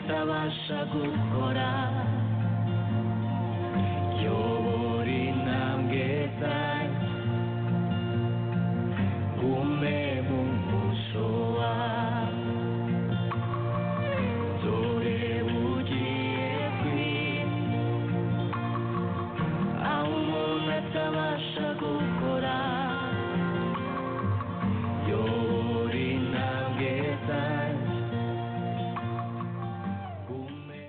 nashaka gukora yobora intambwe zanjye gume mu muso wawe dore ugiye kwira aho umuntu atabasha gukora yobora intambwe zanjye gume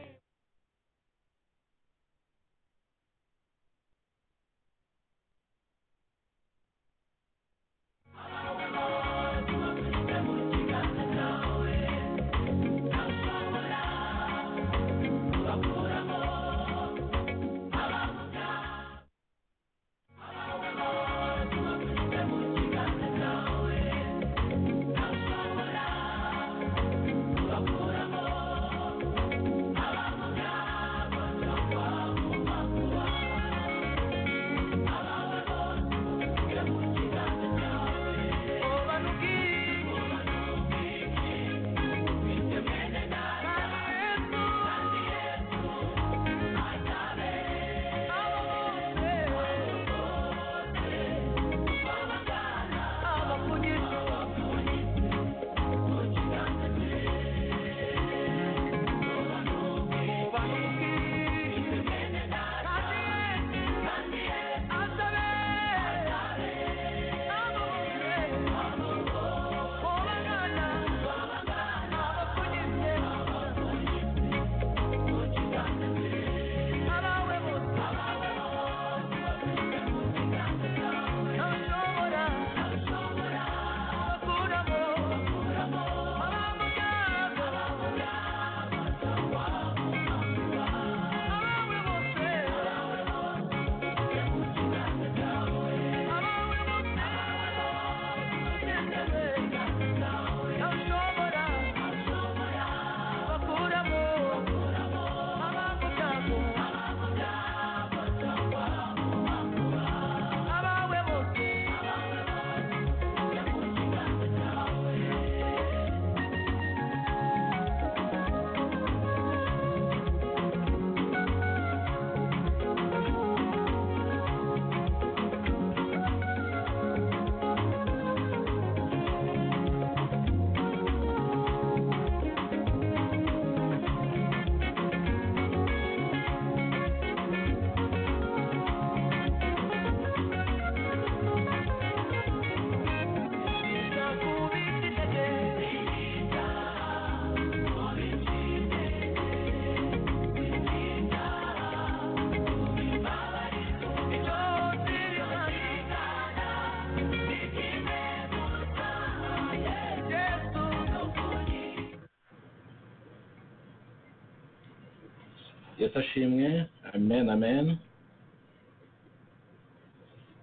yesu ashimwe amen amen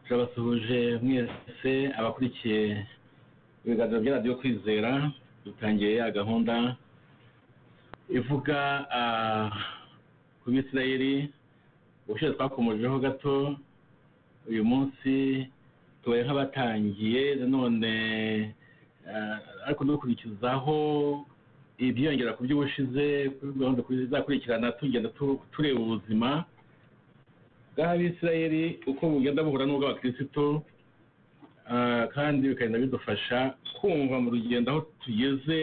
turabasuhuje mwese abakurikiye ibiganiro bya radiyo kwizera dutangiye ya gahunda ivuga ah, ku bisirayeli ubushize twakomojeho gato uyu munsi tubaye nk'abatangiye nanone ah, ariko dukurikizaho ibyiyongera ku by'ubushize kuri gahunda izakurikirana tugenda tu- tureba ubuzima bw'abisirayeli uko bugenda buhura n'ubw'abakirisitu ah, kandi bikagenda bidufasha kumva mu rugendo aho tugeze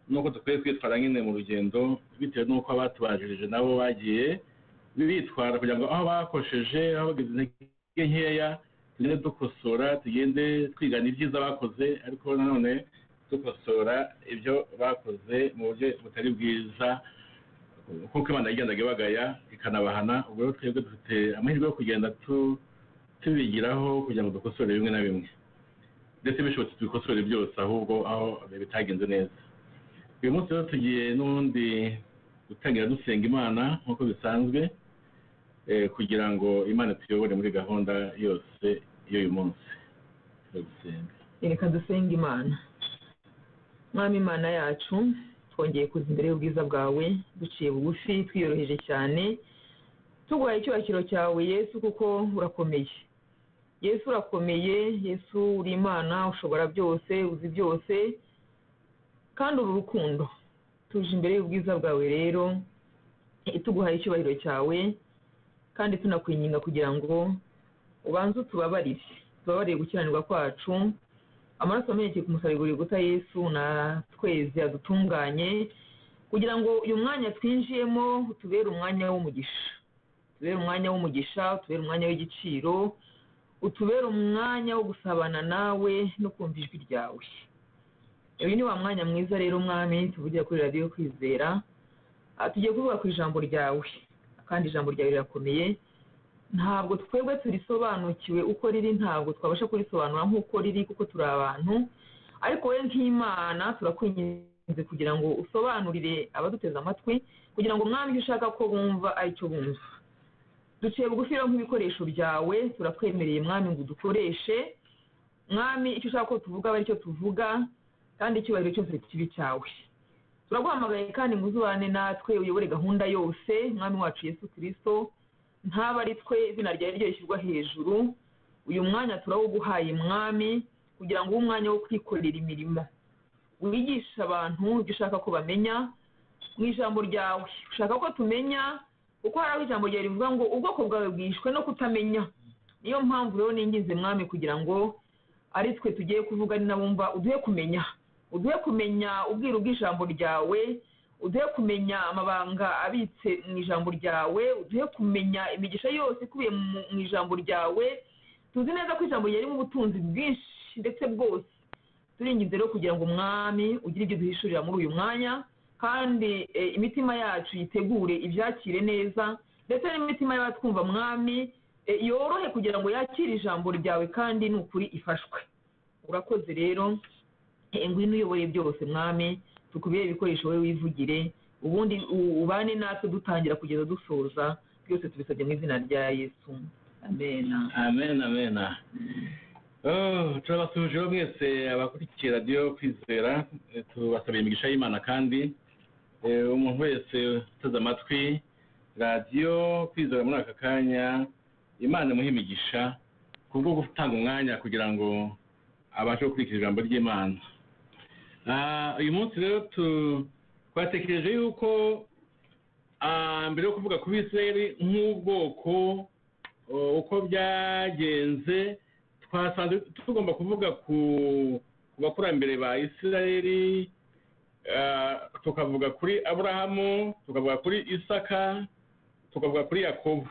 n'uko dukwiye kwitwara nyine mu rugendo bitewe n'uko abatubanjirije nabo bagiye bitwara kugira ngo aho bakosheje aho bagize intege nkeya tugende dukosora tugende twigana ibyiza bakoze ariko nanone dukosora ibyo bakoze mu buryo butari bwiza kuko imana yagendaga ibagaya ikanabahana ubwo rero twebwe dufite amahirwe yo kugenda tu- tubigiraho kugira ngo dukosore bimwe na bimwe ndetse bishobotse tubikosore byose ahubwo aho bitagenze neza uyu munsi rero tugiye n'ubundi gutangira dusenga imana nk'uko bisanzwe eh, kugira ngo imana tuyobore muri gahunda yose y'uyu munsi turagusenga reka dusenge imana mwami imana yacu twongeye kuza imbere y'ubwiza bwawe duciye bugufi twiyoroheje cyane tuguhaye icyubahiro cyawe yesu kuko urakomeye yesu urakomeye yesu uri imana ushobora byose uzi byose kandi uri urukundo tuje imbere y'ubwiza bwawe rero tuguhaye icyubahiro cyawe kandi tunakwinginga kugira ngo ubanze utubabarire tubabarire gukiranirwa kwacu amaraso amenyekeye ku musariguriro guta yesu na twezi adutunganye kugira ngo uyu mwanya twinjiyemo utubere umwanya w'umugisha utubere umwanya w'umugisha utubere umwanya w'igiciro utubere umwanya wo gusabana nawe no kumva ijwi ryawe uyu ni wa mwanya mwiza rero umwami tuvugira kuri radiyo kwizera aha tugiye kuvuga ku ijambo ryawe kandi ijambo ryawe rirakomeye ntabwo twebwe turisobanukiwe uko riri ntabwo twabasha kurisobanura nk'uko riri kuko turi abantu ariko we nk'imana turakwinginze kugira ngo usobanurire abaduteze amatwi kugira ngo mwami icyo ushaka ko bumva aricyo bumva duciye bugufi rero nk'ibikoresho byawe turakwemereye mwami ngo udukoreshe mwami icyo ushaka ko tuvuga aba aricyo tuvuga kandi icyubahiro cyose kibi cyawe turaguhamagaye kandi ngo uzubane natwe uyobore gahunda yose mwami wacu yesu kirisito ntaba ari twe izina ryawe ryo rishyirwa hejuru uyu mwanya turawuguhaye mwami kugira ngo ube umwanya wo kwikorera imirimo wigisha abantu ibyo ushaka ko bamenya mu ijambo ryawe ushaka ko tumenya kuko hari aho ijambo ryawe rivuga ngo ubwoko bwawe bwishwe no kutamenya niyo mpamvu rero ninginze mwami kugira ngo ari twe tugiye kuvuga ari nabumva uduhe kumenya uduhe kumenya ubwiru bw'ijambo ryawe uduhe kumenya amabanga abitse mu ijambo ryawe uduhe kumenya imigisha yose ikubiye mu- mu ijambo ryawe tuzi neza ko ijambo ryawe ririmo ubutunzi bwinshi ndetse bwose turinginze rero kugira ngo umwami ugire ibyo duhishurira muri uyu mwanya kandi eh, imitima yacu yitegure ibyakire neza ndetse n'imitima y'abatwumva mwami eh, yorohe kugira ngo yakire ijambo ryawe kandi ni ukuri ifashwe urakoze rero Eh, ngwino uyoboye byose mwami tukubere ibikoresho wowe wivugire ubundi u- ubane natwe dutangira kugeza dusoza byose tubisabye mu izina rya yesu amena amen amen Oh, turabasuhujeho mwese abakurikiye radiyo kwizera eh, tubasabiye imigisha y'imana kandi eh, umuntu wese uteze amatwi radiyo kwizera muri aka kanya imana imuha imigisha ku bwo gutanga umwanya kugira ngo abashe gukurikira ijambo ry'imana Ah, uyu munsi rero tu- twatekereje yuko ah, mbere yo kuvuga ku bisirayeli nk'ubwoko Uh, uko byagenze twasanze tugomba kuvuga ku ku bakurambere ba isirayeli uh, tukavuga kuri aburahamu tukavuga kuri isaka tukavuga kuri yakobo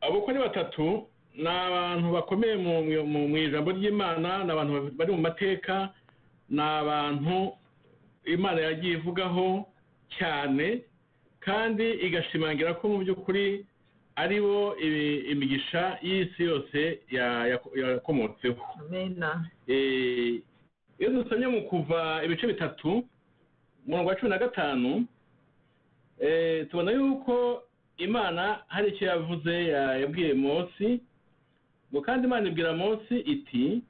abo uko ni batatu ni abantu bakomeye mu mu- mu ijambo ry'imana ni abantu bari mu mateka ni abantu imana yagiye ivugaho cyane kandi igashimangira ko mu by'ukuri ari bo i- imigisha y'isi yose ya- ya- yakomotseho amena Eh, iyo dusomye mu kuva ibice bitatu umurongo wa cumi na gatanu eh, tubona yuko imana hari icyo yavuze ya- yabwiye Mose ngo kandi imana ibwira Mose iti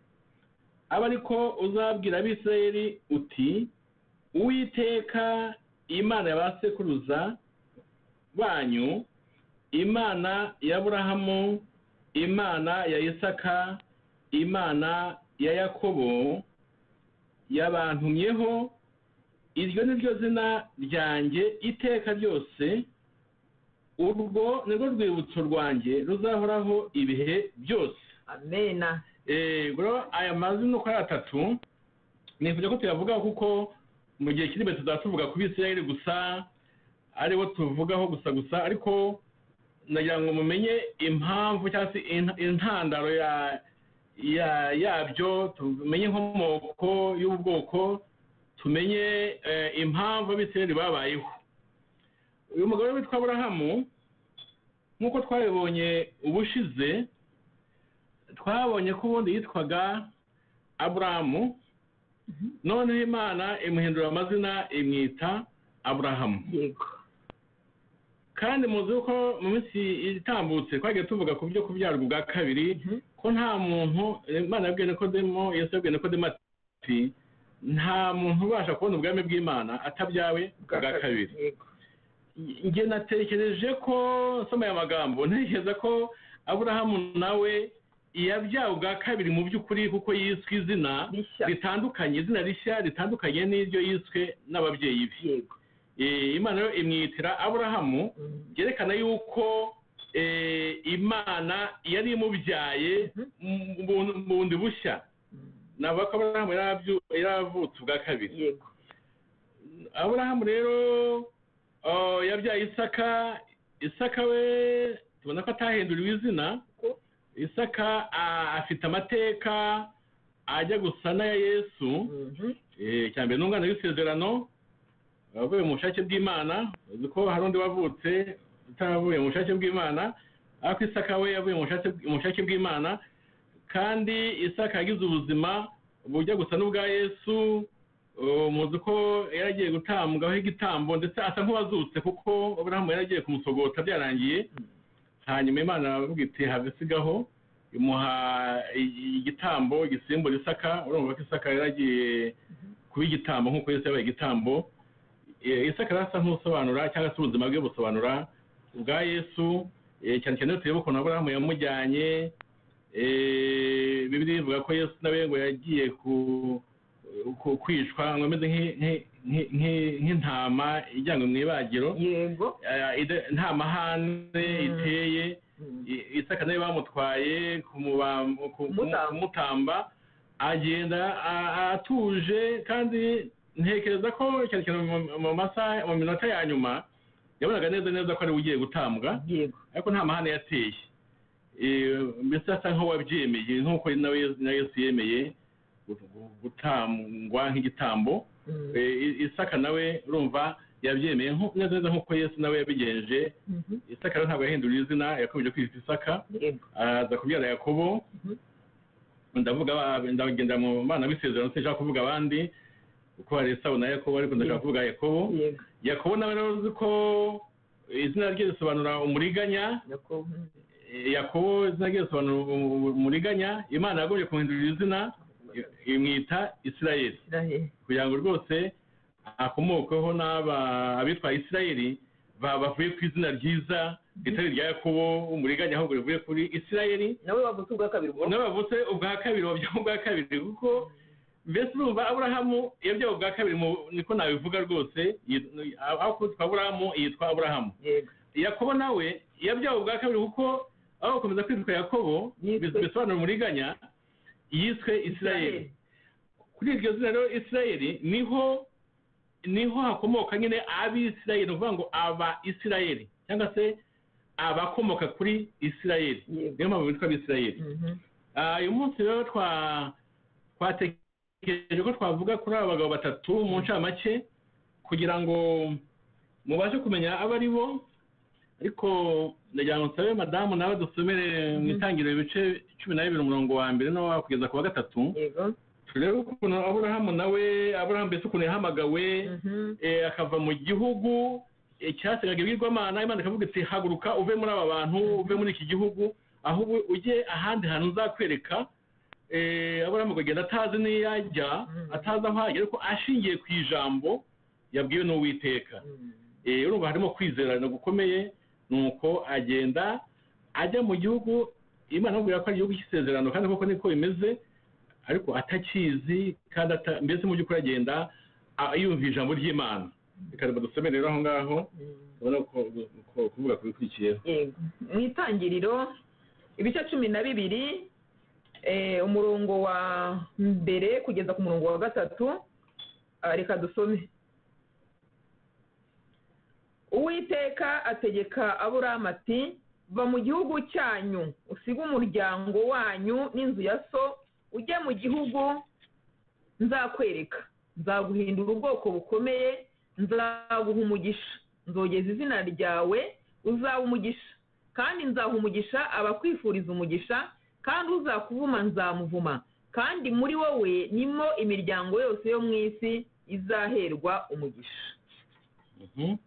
abe ariko uzabwira abisirayeli uti uwiteka imana ya ba sekuruza banyu imana ya aburahamu imana ya isaka imana ya yakobo yabantumyeho iryo ni ryo zina ryanjye iteka ryose urwo ni rwo rwibutso rwanjye ruzahoraho ibihe byose amena Eh, bro aya mazina uko ari atatu nifuza ko tuyavugaho kuko mu gihe kiri imbere tuzatuvuga ku bisirayeli gusa ari bo tuvugaho gusa gusa ariko nagira ngo mumenye impamvu cyangwa se in- intandaro ya ya yabyo tumenye inkomoko y'ubwoko tumenye eh, impamvu abisirayeli babayeho uyu mugabo witwa aburahamu nk'uko twabibonye ubushize twabonye ko ubundi yitwaga aburahamu noneho imana imuhindura amazina imwita aburahamu yego kandi muzi ko mu minsi itambutse twagiye tuvuga ku byo kubyarwa ubwa kabiri Mhm. ko nta muntu imana yabwiye nikodemo yesu yabwiye nikodemo ati nta muntu ubasha kubona ubwami bw'imana atabyawe ubwa kabiri yego njye natekereje ko nsoma aya magambo ntekereza ko aburahamu nawe iyabyawe ubwa kabiri mu by'ukuri kuko yiswe izina Rishya. ritandukanye izina rishya ritandukanye n'iryo yiswe n'ababyeyi be yego Eh, imana yo imwitira aburahamu Mm. byerekana yuko eh, imana yari imubyaye mu bu- mu bundi bushya ntabwo ko aburahamu yari abyu- yari avutse ubwa kabiri yego aburahamu rero ah, yabyaye isaka isaka we tubona ko atahinduriwe izina Ko- isaka ah, afite amateka ajya gusa n'aya yesu Mhm. Eh, cya mbere ni umwana w'isezerano wavuye mu bushake bw'imana uzi ko hari undi wavutse utavuye mu bushake bw'imana ariko isaka we yavuye mu bushake- mu bushake bw'imana kandi isaka yagize ubuzima bujya gusa n'ubwa yesu eh, muzi ko yari agiye gutambwaho igitambo ndetse asa nk'uwazutse kuko aburahamu yari agiye kumusogota byarangiye hanyuma imana aravuga iti have isigaho imuha i- igitambo igisimbura isaka urumva ko isaka yari agiye kuba igitambo nk'uko Yesu yabaye igitambo Eh, isaka rero asa nk'usobanura cyangwa se ubuzima bwe busobanura ubwa yesu eh, cyane cyane iyo tureba ukuntu aburahamu yamujyanye eh, bibiliya ivuga ko yesu nawe ngo yagiye ku- ku- kwicwa ngo ameze nk'i- nk'i- nk'i- nk'i- nk'intama ijyanywe mu ibagiro yego Eh, ida- nta mahane Mm. iteye Mm. I- isaka nawe bamutwaye kumubam- ku- Kumutamba. kumutamba agenda a- atuje kandi ntekereza ko cyane cyane mu- mu masaha mu minota ya nyuma yabonaga neza neza ko ari we ugiye gutambwa yego ariko nta mahane yateye Eh, mbese asa nk'uwabyemeye nk'uko nawe Yesu- na yesu yemeye gu- gu- gutambwa nk'igitambo Mm. Eh, I- isaka nawe urumva yabyemeye nko- neza neza nk'uko yesu nawe yabigenje Mhm. isaka rero ntabwo yahinduriye izina yakomeje kwita isaka yego araza kubyara yakobo Mhm. ndavuga ba- ndagenda mu bana b'isezerano sinshaka kuvuga abandi kuko hari esawu na yakobo ariko ndashaka Mhm. kuvuga yakobo yego yakobo nawe rero uzi ko izina rye risobanura umuriganya yakobo Eh, yakobo izina rye risobanura umu- umu- umuriganya imana yagombye kumuhindurira izina i- imwita isirayeli isiraheli kugira ngo rwose akomokweho n'aba abitwa isirayeli ba- bavuye ku izina ryiza ritari rya yakobo umuriganya ahubwo rivuye kuri isirayeli nawe wavutse ubwa kabiri bwo n'abavutse ubwa kabiri babyaho ubwa kabiri kuko mbese urumva aburahamu yabyawe ubwa kabiri mu- niko nabivuga rwose yit- aho kwitwa aburahamu yitwa aburahamu yego yakobo nawe yabyawe ubwa kabiri kuko aho gukomeza kwitwa yakobo Yiswe- bis- bisobanura umuriganya yiswe isirayeli kuri iryo zina rero isirayeli niho niho hakomoka nyine abisirayeli ni ukuvuga ngo aba isirayeli cyangwa se abakomoka kuri isirayeli yego niyo mpamvu bitwa abisirayeli Mhm. Ah, uyu munsi rero twa twatekereje ko twavuga kuri aba bagabo batatu mu ncamake kugira ngo mubashe kumenya abo ari bo ariko ndagira ngo nsabe madamu nawe dusomere mu itangiriro ibice cumi na bibiri umurongo wa mbere no kugeza ku wa gatatu yego turebe ukuntu aburahamu nawe aburahamu mbese ukuntu yahamagawe Mhm. eh, akava mu gihugu eh, cyasengaga ibwirwamana imana ikavuga iti haguruka uve muri aba bantu uve muri iki gihugu ahubwo ujye ahandi hantu nzakwereka eh, aburahamu akagenda atazi n'iyo yajya Mhm. atazi aho ajya ariko ashingiye ku ijambo yabwiwe n'uwiteka Mm. Eh, urumva harimo kwizerana gukomeye nuko agenda ajya mu gihugu imana amubwira ko ari igihugu cy'isezerano kandi koko niko bimeze ariko atakizi kandi ata- mbese mu by'ukuri agenda a- yumva ijambo ry'imana reka dusomere rero aho ngaho Mm. ubona ko ko- ko- kuvuga ku bikurikiyeho yego mu itangiriro ibice cumi na bibiri eh, umurongo wa mbere kugeza ku murongo wa gatatu ah, reka dusome uwiteka ategeka aburamu ati va mu gihugu cyanyu usige umuryango wanyu n'inzu ya so ujye mu gihugu nzakwereka nzaguhindura ubwoko bukomeye nzaguha umugisha nzogeza izina ryawe uzaba umugisha kandi nzaha umugisha abakwifuriza umugisha kandi uzakuvuma nzamuvuma kandi muri wowe nimo imiryango yose yo mu isi izaherwa umugisha Mhm.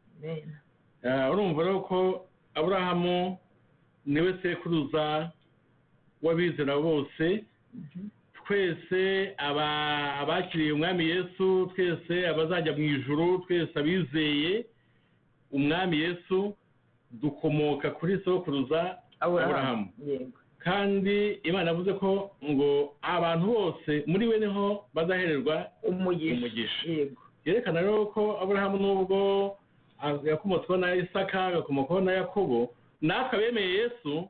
Ah, urumva rero ko aburahamu niwe sekuruza w'abizera bose twese aba- abakiriye umwami yesu twese abazajya mu ijuru twese abizeye umwami yesu dukomoka kuri sokuruza aburahamu Aburahamu. yego kandi imana yavuze ko ngo abantu bose muri we niho bazahererwa umugisha umugisha. yego yerekana rero ko aburahamu n'ubwo yakomotsweho na isaka agakomokaho na yakobo natwe abemeye yesu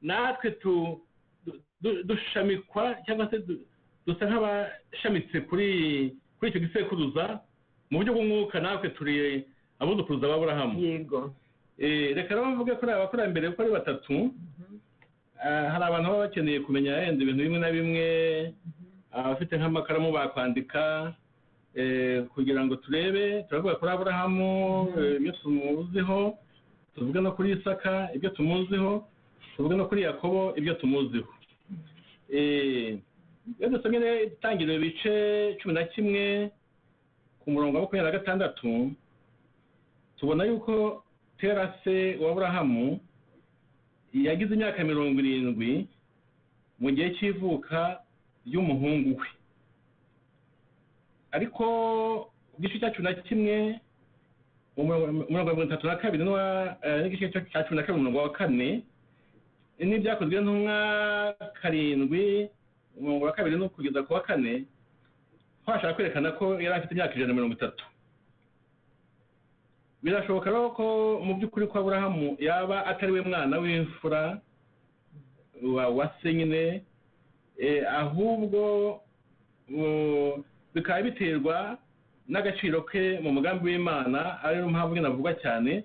natwe tu- du- du- dushamikwa cyangwa se du- dusa nk'abashamitse kuri kuri icyo gisekuruza mu buryo bw'umwuka natwe turi abuzukuruza b'aburahamu yego Eh, reka rero mvuge kuri aba bakurambere ko ari batatu Ah, hari abantu baba bakeneye kumenya yenda ibintu bimwe na bimwe abafite nk'amakaramu bakwandika eh, kugira ngo turebe turavuga kuri aburahamu eh, ibyo tumuziho tuvuge no kuri isaka ibyo tumuziho tuvuge no kuri yakobo ibyo tumuziho Eh, iyo dusomye rero itangiriro ibice cumi na kimwe ku murongo wa makumyabiri na gatandatu tubona yuko tera se wa aburahamu yagize imyaka mirongo irindwi mu gihe cy'ivuka ry'umuhungu we ariko ku gice cya cumi na kimwe umurongo umurongo wa mirongo itatu na kabiri n'uwa eh, n'igice cya cumi na kabiri umurongo wa kane n'ibyakozwe ntumwa karindwi umurongo wa kabiri no kugeza ku wa kane aho bashaka kwerekana ko yari afite imyaka ijana na mirongo itatu birashoboka rero ko mu by'ukuri ko aburahamu yaba atari we mwana w'imfura wa wa se nyine eh, ahubwo uh, bikaba biterwa n'agaciro ke mu mugambi w'imana ariyo mpamvu nyine avugwa cyane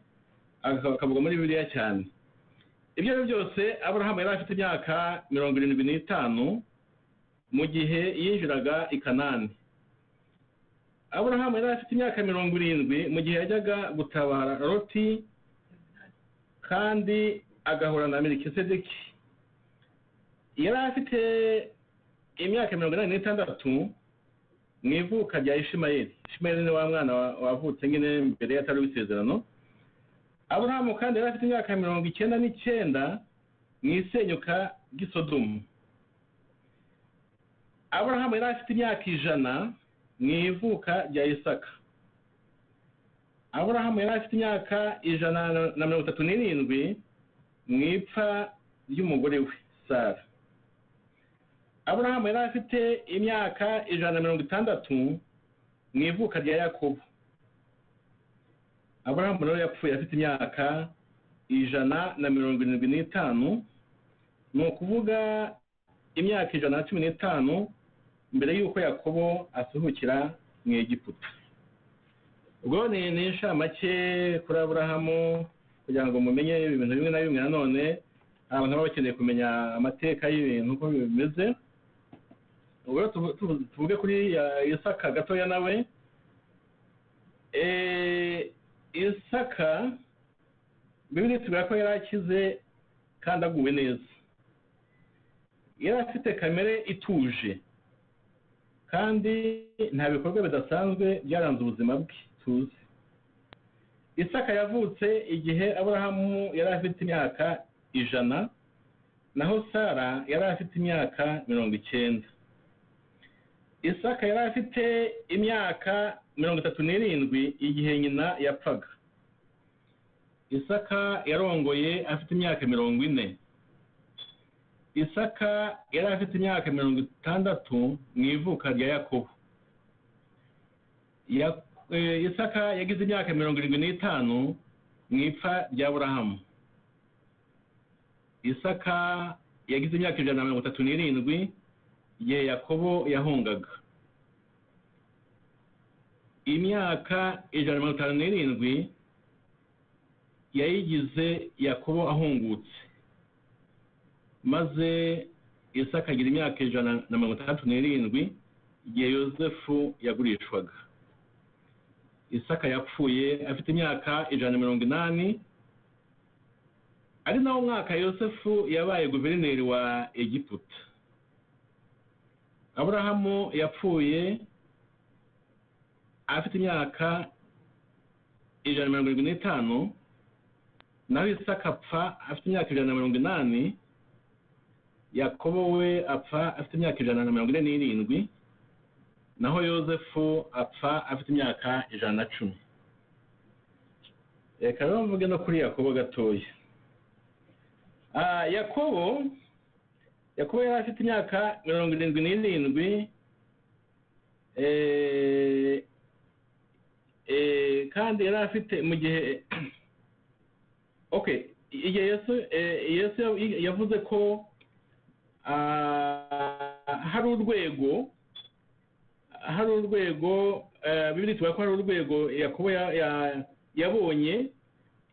aka- akavuga muri bibiliya cyane ibyo ari byo byose aburahamu yari afite imyaka mirongo irindwi n'itanu mu gihe yinjiraga i kanani aburahamu yari afite imyaka mirongo irindwi mu gihe yajyaga gutabara loti kandi agahura na melkisedeki yari afite imyaka mirongo inani n'itandatu mu ivuka rya ishimayeli ishimayeli ni wa mwana wa- wavutse nyine mbere y'atari w'isezerano aburahamu kandi yari afite imyaka mirongo icyenda n'icyenda mu isenyuka ry'isodomu aburahamu yari afite imyaka ijana mu ivuka rya isaka aburahamu yari afite imyaka ijana na mirongo itatu n'irindwi mu ipfa ry'umugore we sara aburahamu yari afite imyaka ijana na mirongo itandatu mu ivuka rya yakobo aburahamu rero yapfuye afite imyaka ijana na mirongo irindwi n'itanu ni ukuvuga imyaka ijana na cumi n'itanu mbere y'uko yakobo asuhukira mu egiputa ubwo ni ni inshamake kuri aburahamu kugira ngo mumenye ibintu bimwe na bimwe nanone hari abantu baba bakeneye kumenya amateka y'ibintu uko bimeze ubwo rero tuvu- tuvu- tuvuge kuri ya- isaka gatoya nawe Eh, isaka bibiri tubwira ko yari akize kandi aguwe neza yari afite kamere ituje kandi nta bikorwa bidasanzwe byaranze ubuzima bwe tuzi isaka yavutse igihe aburahamu yari afite imyaka ijana naho sara yari afite imyaka mirongo icyenda isaka yari afite imyaka mirongo itatu n'irindwi igihe nyina yapfaga isaka yarongoye afite imyaka mirongo ine isaka yari afite imyaka mirongo itandatu mu ivuka rya yakobo Ya- eh, isaka yagize imyaka mirongo irindwi n'itanu mu ipfa rya burahamu isaka yagize imyaka ijana na mirongo itatu n'irindwi igihe yakobo yahungaga imyaka ijana na mirongo itanu n'irindwi yayigize yakobo ahungutse maze isaka agira imyaka ijana na mirongo itandatu n'irindwi igihe yosefu yagurishwaga isaka yapfuye afite imyaka ijana na mirongo inani ari nawo mwaka yosefu yabaye guverineri wa egiputa aburahamu yapfuye afite imyaka ijana na mirongo irindwi n'itanu naho isaka apfa afite imyaka ijana na mirongo inani yakobo we apfa afite imyaka ijana na mirongo ine n'irindwi naho yosefu apfa afite imyaka ijana na cumi reka rero mvuge no kuri yakobo gatoya Ah, yakobo yakuba yari afite imyaka mirongo irindwi n'irindwi eh, eh, kandi yari afite mu gihe okay igihe yesu eh, yesu ya- yavuze ko ah, hari urwego hari urwego eh, bibiri tuvuga ko hari urwego yakuba ya- ya- yabonye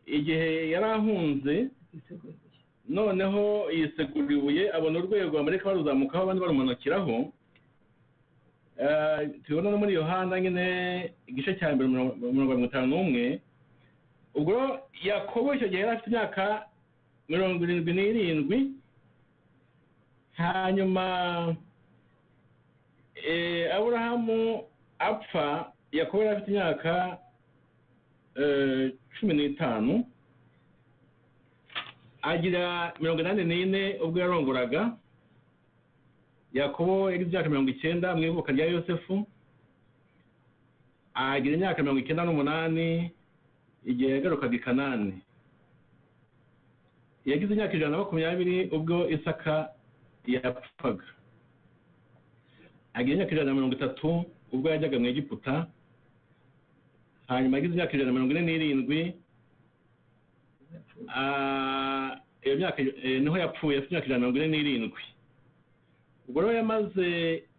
igihe yari ahunze noneho yisegura ibuye abona urwego amerika baruzamukaho abandi barumanukiraho Eh, tubona no muri yohana nyine igice cya mbere mirongo mirongo irindwi n'itanu n'umwe ubwo yakobo icyo gihe yari afite imyaka mirongo irindwi n'irindwi hanyuma eh, aburahamu apfa yakobo yari afite imyaka eh, cumi n'itanu agira mirongo inani n'ine ubwo yarongoraga yakobo yagize imyaka mirongo icyenda mu ivuka rya yosefu agira imyaka mirongo icyenda n'umunani igihe yagarukaga i kanani yagize imyaka ijana na makumyabiri ubwo isaka yapfaga agira imyaka ijana na mirongo itatu ubwo yajyaga mu egiputa hanyuma yagize imyaka ijana na mirongo ine n'irindwi Ah, iyo myaka eh, niho yapfuye afite imyaka ijana na mirongo ine n'irindwi ubwo rero yamaze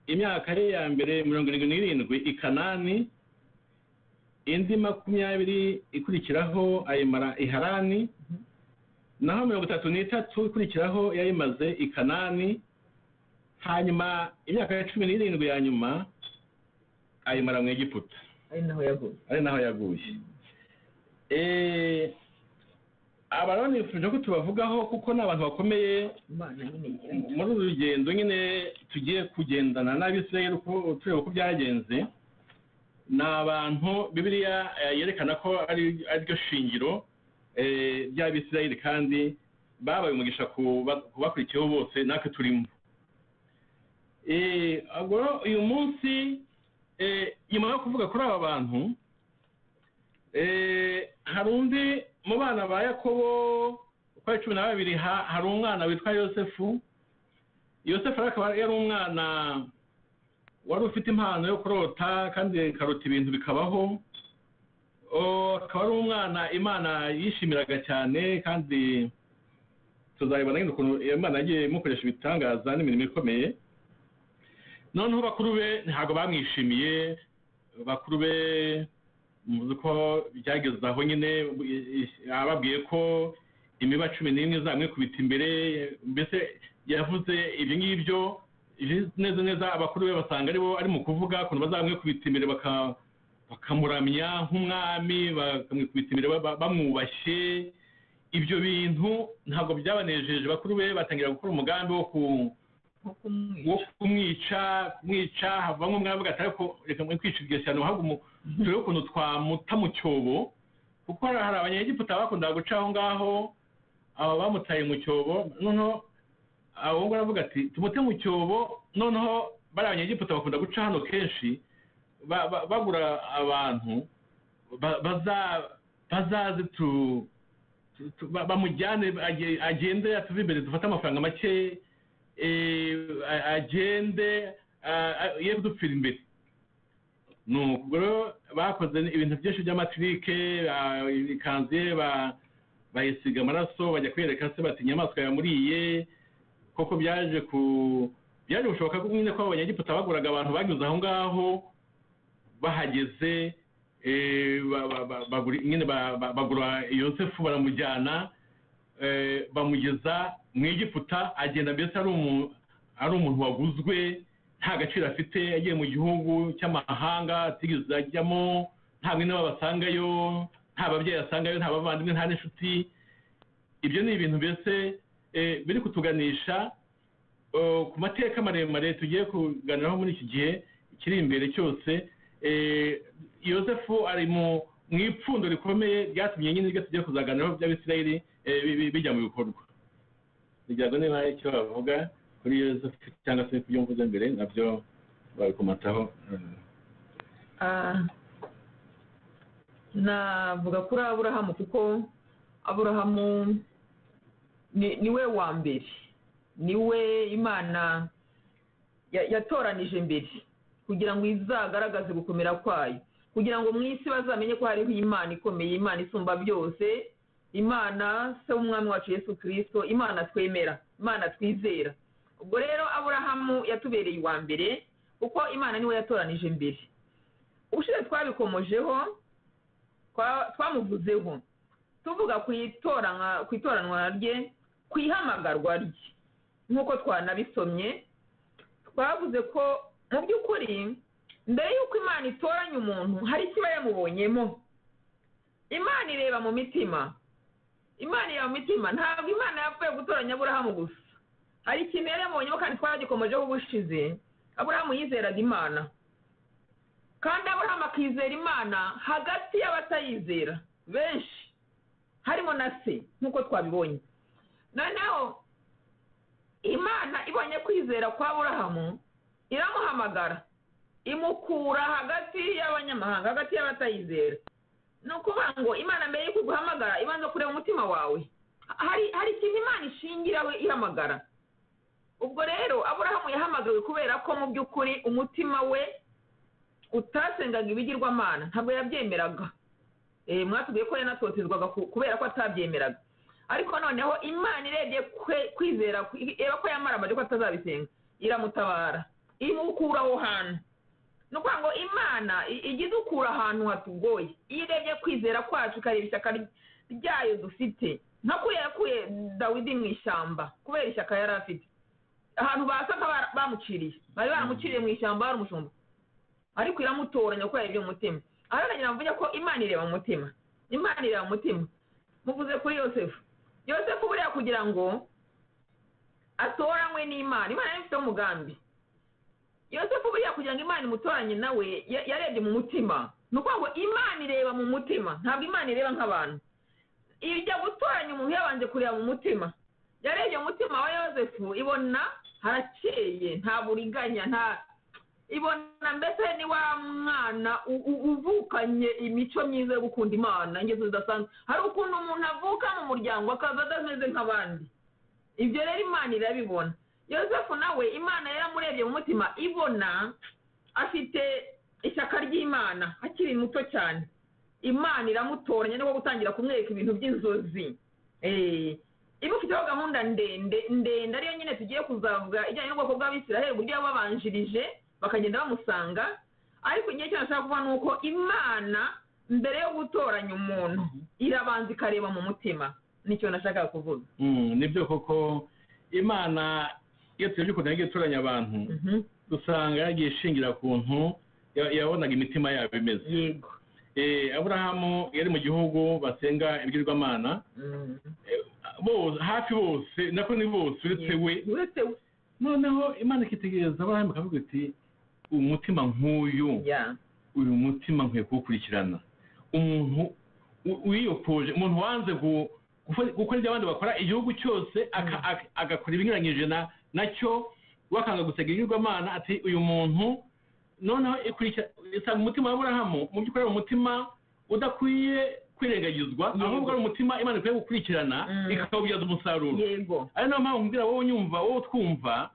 imyaka ye ya mbere mirongo irindwi n'irindwi i kanani indi makumyabiri ikurikiraho ayimara i harani naho mirongo itatu n'itatu ikurikiraho yayimaze i kanani hanyuma imyaka ya cumi n'irindwi ya nyuma ayimara mu egiputa ari naho yavuye ari naho yaguye Eh, aba rero nifuje ko tubavugaho kuko ni abantu bakomeye imana nyine igira muri uru rugendo nyine tugiye kugendana n'abisirayeli uko- tureba uko byagenze ni abantu bibiliya eh, yerekana ko ari ariryo shingiro eh, ry'abisirayeli kandi babaye umugisha ku ba- ku bakurikiyeho bose natwe turimo Eh, ubwo rero uyu munsi eh, nyuma yo kuvuga kuri aba bantu Eh, hari undi mu bana ba yakobo uko ari cumi na babiri ha- hari umwana witwa yosefu yosefu rero akaba yari umwana wari ufite impano yo kurota kandi ikarota ibintu bikabaho O, akaba ari umwana imana yishimiraga cyane kandi tuzabibona nyine ukuntu imana yagiye imukoresha ibitangaza n'imirimo ikomeye noneho bakuru be ntabwo bamwishimiye bakuru be muzi ko byageze aho nyine ababwiye ko imiba cumi n'imwe izamwikubita imbere mbese yavuze ibyo ngibyo ibi- neza neza abakuru be basanga aribo ari mu kuvuga ukuntu bazamwikubita imbere baka- bakamuramya nk'umwami bakamwikubita imbere ba- bamwubashye ibyo bintu ntabwo byabanejeje bakuru be batangira gukora umugambi wo ku nko kumwica wo kumwica kumwica havamo umwami gatari ko reka mwica iryo shyano ntabwo umu- turebe ukuntu twamuta mu cyobo kuko hari hari abanyegiputa bakundaga guca aho ngaho aba bamutaye mu cyobo noneho abo ngubu aravuga ati tumute mu cyobo noneho bariya abanyegiputa bakunda guca hano kenshi ba- ba- bagura abantu ba- baza- bazaze tu tu- ba- bamujyane age- agende atuve imbere dufate amafaranga make eh, a- agende a- a- ye kudupfira imbere nuko rero bakoze ibintu byinshi by'amatirike ah, ikanzu ye ba- bayisiga amaraso bajya kwereka se bati inyamaswa yamuriye koko byaje ku byaje gushoboka ko nyine ko abo banyegiputa baguraga abantu banyuze aho ngaho bahageze eh, ba- ba- ba- bagura- nyine ba- ba- bagura yosefu baramujyana eh, bamugeza mu egiputa agenda mbese ari umu- ari umuntu waguzwe nta gaciro afite yagiye mu gihugu cy'amahanga atigeze ajyamo nta mwene we basangayo nta babyeyi asangayo nta bavandimwe nta n'inshuti ibyo ni ibintu mbese eh, biri kutuganisha eh, ku mateka maremare tugiye kuganiraho muri iki gihe kiri imbere cyose eh, yosefu ari mu mu ipfundo rikomeye ryatumye nyine ibyo tugiye kuzaganiraho by'abisirayeli eh, bi- bi- bijya mu bikorwa kugira ngo niba hari icyo bavuga kuri yosefu cyangwa se kubyo mvuze mbere nabyo babikomataho eh, Ah, navuga kuri aburahamu kuko aburahamu ni ni we wa mbere niwe imana ya- yatoranije mbere kugira ngo izagaragaze gukomera kwayo kugira ngo mu isi bazamenye ko hariho imana ikomeye imana isumba byose imana se w'umwami wacu yesu kirisito imana twemera imana twizera ubwo rero aburahamu yatubereye uwa mbere kuko imana niwe yatoranije mbere ubushize twabikomojeho twa- twamuvuzeho tuvuga ku itoranywa- ku itoranwa rye ku ihamagarwa rye nk'uko twanabisomye twavuze ko mu by'ukuri mbere y'uko imana itoranya umuntu hari ikiba yamubonyemo imana ireba mu mitima imana ireba mu mitima ntabwo imana yapfuye gutoranya aburahamu gusa hari ikintu yari yamubonyemo kandi twagikomojeho ubushize aburahamu yizeraga imana kandi aburahamu akizera imana hagati y'abatayizera benshi harimo na se nk'uko twabibonye noneho imana ibonye kwizera kwa aburahamu iramuhamagara imukura hagati y'abanyamahanga hagati y'abatayizera ni ukuvuga ngo imana mbere y'uko iguhamagara ibanza kureba umutima wawe hari hari ikintu imana ishingiraho ihamagara ubwo rero aburahamu yahamagariwe kubera ko mu by'ukuri umutima we utasengaga ibigirwamana ntabwo yabyemeraga Eh, mwatubwiye ko yanatotezwaga ku- kubera ko atabyemeraga ariko noneho imana irebye kwe- kwizera kwe- ireba ko yamaramaje ko atazabisenga iramutabara imukura aho hantu ni ukuvuga ngo imana i- ijya idukura ahantu hatugoye iyo irebye kwizera kwacu ikareba ishyaka ry- ryayo dufite nka kuriya yakuye dawidi mu ishyamba kubera ishyaka yari afite ahantu basaga bara- bamuciriye bari baramuciriye mu ishyamba hari umushumba ariko iramutoranya kuko yarebye mu mutima aharangira mvuge ko imana ireba mu mutima imana ireba mu mutima muvuze kuri yosefu yosefu buriya kugira ngo atoranywe n'imana imana yari ifiteho umugambi yosefu buriya kugira ngo imana imutoranye nawe ya- yarebye mu mutima ni ukuvuga ngo imana ireba mu mutima ntabwo imana ireba nk'abantu ijya gutoranya umuntu yabanje kureba mu mutima yarebye mu mutima wa yosefu ibona harakeye nta buriganya nta ibona mbese ni wa mwana u- u- uvukanye imico myiza yo gukunda imana ingeso zidasanzwe hari ukuntu umuntu avuka mu muryango akaza adameze nk'abandi ibyo rero imana irabibona yosefu nawe imana yaramurebye mu mutima ibona afite ishyaka ry'imana akiri muto cyane imana iramutoranya niko gutangira kumwereka ibintu by'inzozi Eh, imufiteho gahunda ndende ndende ariyo nyine tugiye kuzavuga ijyanye n'ubwoko bw'abisiraheli uburyo yababanjirije bakagenda bamusanga ariko igihe cyose ashaka kuvuga ni uko imana mbere yo gutoranya umuntu irabanza ikareba mu mutima nicyo nashakaga kuvuga Mm, nibyo koko imana iyo turebye ukuntu yagiye itoranya abantu Mhm. usanga yagiye ishingira ku ntu ya- yabonaga imitima yabo imeze yego Eh, aburahamu yari mu gihugu basenga ibigirwamana Mm. bose hafi bose nako ni bose uretse we uretse we noneho imana ikitegereza aburahamu ikavuga iti umutima nk'uyu ya uyu mutima nkwiye kuwukurikirana umuntu u- wiyokoje umuntu wanze gu- gufa- gukora ibyo abandi bakora igihugu cyose aka- aka- agakora ibinyuranyije na nacyo wakanga gusega ibigirwamana ati uyu muntu noneho ikurikira isanga umutima wa aburahamu mu by'ukuri ari umutima udakwiye kwirengagizwa Yego. ahubwo ari umutima imana ikwiye gukurikirana Mm. ikawubyaza umusaruro yego ari nayo mpamvu mbwira wowe unyumva wowe utwumva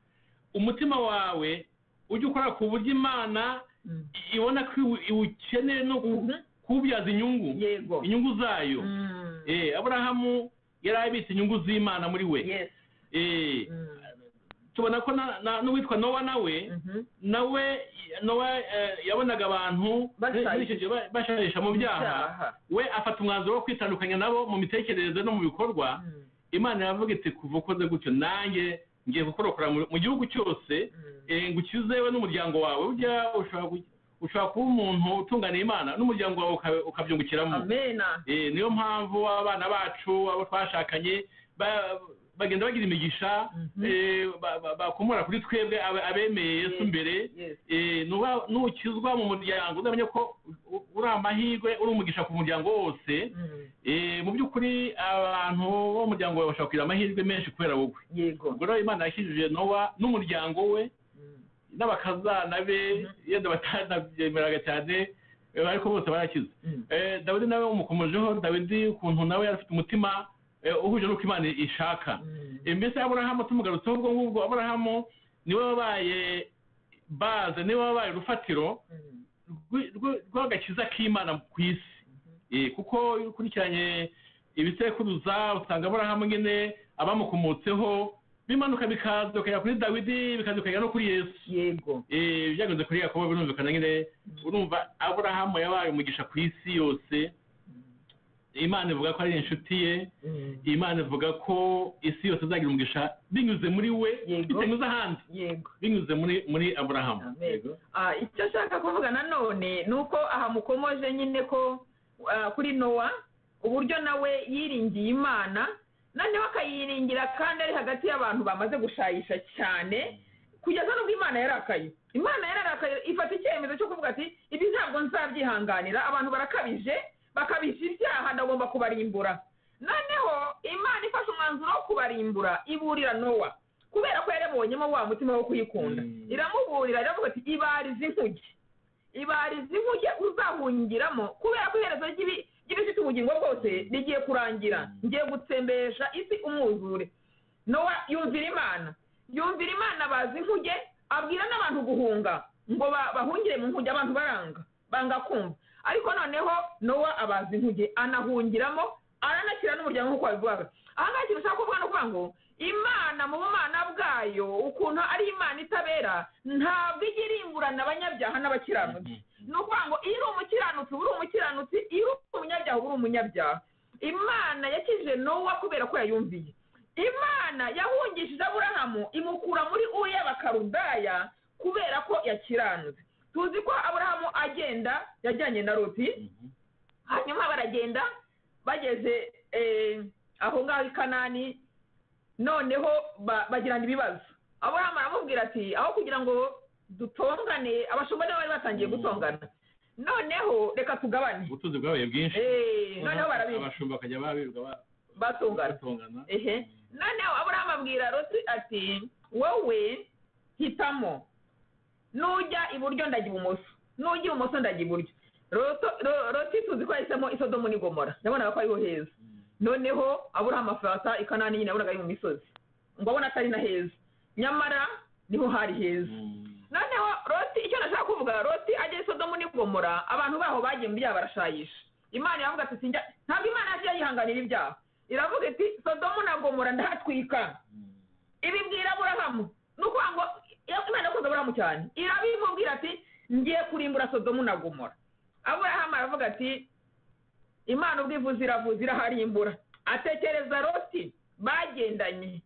umutima wawe ujya ukora ku buryo imana Mm. ibona ko iwu- iwukeneye no ku- Mhm. kuwubyaza inyungu yego inyungu zayo Mm. Eh, aburahamu yari abitse inyungu z'imana muri we yes Eh, Mm. tubona ko na- na- n'uwitwa nowa nawe Mhm. nawe nowa eh, yabonaga abantu Bashaje. muri icyo gihe ba- bashahisha mu byaha Icyaha. we afata umwanzuro wo kwitandukanya nabo mu mitekerereze no mu bikorwa Mm. imana iravuga iti kuva ukoze gutyo nanjye ngiye kukorokora mu mu gihugu cyose Mm. eh, ngo ukizewe n'umuryango wawe burya ushobora ku- ushobora kuba umuntu utunganiye imana n'umuryango wawe uka- ukabyungukiramo amena Eh, niyo mpamvu abana bacu abo twashakanye ba- bagenda bagira imigisha Mhm. eh, ba- ba- bakomora kuri twebwe abe- abemeye yesu Yes. mbere yes Eh, nuba- nukizwa mu muryango uzamenye ko u- uri amahirwe uri umugisha ku muryango wose Mm. Eh, mu by'ukuri abantu bo mu muryango wawe bashobora kugira amahirwe menshi kubera wowe yego ubwo rero imana yakijije nowa n'umuryango we Mm. n'abakazana be yenda batanabyemeraga cyane eh, ariko bose barakize Mm. Eh, dawidi nawe umukomojeho dawidi ukuntu nawe yari afite umutima eh, eh, uhuje n'uko imana ishaka Mm. mbese aburahamu tumugarutseho ubwo ngubwo aburahamu niwe wabaye baze niwe wabaye urufatiro Mm. rw- rw- rw'agakiza k'imana ku isi Eh, kuko iyo ukurikiranye ibisekuruza usanga aburahamu nyine abamukomotseho bimanuka bikaza bikajya kuri dawidi bikaza bikajya no kuri yesu yego Eh, byageze kuri yakobo birumvikana nyine urumva aburahamu yabaye umugisha ku isi yose imana ivuga ko ari inshuti ye Mm. imana ivuga ko isi yose izagira umugisha binyuze muri we Yego. bitanyuze ahandi yego binyuze muri muri aburahamu Amen. Ah, icyo ashaka kuvuga nanone ni uko aha mukomoje nyine ko ah, kuri nowa uburyo nawe yiringiye imana noneho akayiringira kandi ari hagati y'abantu bamaze gushayisha cyane kugeza n'ubwo imana yarakaye imana yarakaye ifata icyemezo cyo kuvuga ati ibi ntabwo nzabyihanganira abantu barakabije bakabisha ibyaha ndagomba kubarimbura noneho imana ifashe umwanzuro wo kubarimbura iburira nowa kubera ko yarabonyemo wa mutima wo kuyikunda Mm. iramuburira iravuga ati ibarize inkuge ibarize inkuge uzahungiramo kubera ko iherezo ry'ibi- ry'ibifite ubugingo bwose rigiye kurangira ngiye gutsembesha isi umwuzure nowa yumvira imana yumvira imana bazi inkuge abwira n'abantu guhunga ngo ba- bahungire mu nkuge abantu baranga banga kumva ariko noneho nowa abaza inkuge anahungiramo aranakira n'umuryango nk'uko wabivugaga aha ngaha ikintu ushaka kuvuga ni ukuvuga ngo imana mu bumana bwayo ukuntu ari imana itabera ntabwo ijya iringurana abanyabyaha n'abakiranutsi ni ukuvuga ngo iyo uri umukiranutsi uba uri umukiranutsi iyo uri umunyabyaha uba uri umunyabyaha imana yakijije nowa kubera ko yayumviye imana yahungishije aburahamu imukura muri uriya bakarudaya kubera ko yakiranutse tuzi ko aburahamu agenda yajyanye na loti Mhm. hanyuma baragenda bageze eh, aho ngaho i kanani noneho ba- bagirana ibibazo aburahamu aramubwira ati aho kugira ngo dutongane abashumba nibo bari batangiye Mm. gutongana noneho reka tugabane ubutunzi bwabaye bwinshi Eh, noneho barabirwa abashumba bakajya babirwa ba- batongana batongana ehe noneho aburahamu abwira loti ati wowe hitamo nujya iburyo ndajya ibumoso nujya ibumoso ndajya iburyo Loto- Lo- loti tuzi ko yahisemo isodomu n'igomora yabonaga ko ariho heza noneho aburahamu afata ikanani nyine yabonaga ari mu misozi ngo abona atari na heza nyamara niho hari heza Mm. noneho loti icyo nashaka kuvuga loti ajya isodomu n'igomora abantu baho bagiye mu byaha barashayisha imana iravuga ati sinjya ntabwo imana yagiye yihanganira ibyaha iravuga iti sodomu na gomora ndahatwika Mm. ibi bwira aburahamu ni ukuvuga ngo iyo- imana yakunze aburahamu cyane irabimubwira ati ngiye kurimbura sodomu na gomora aburahamu aravuga ati imana ubwo ivuze iravuze iraharimbura atekereza loti bagendanye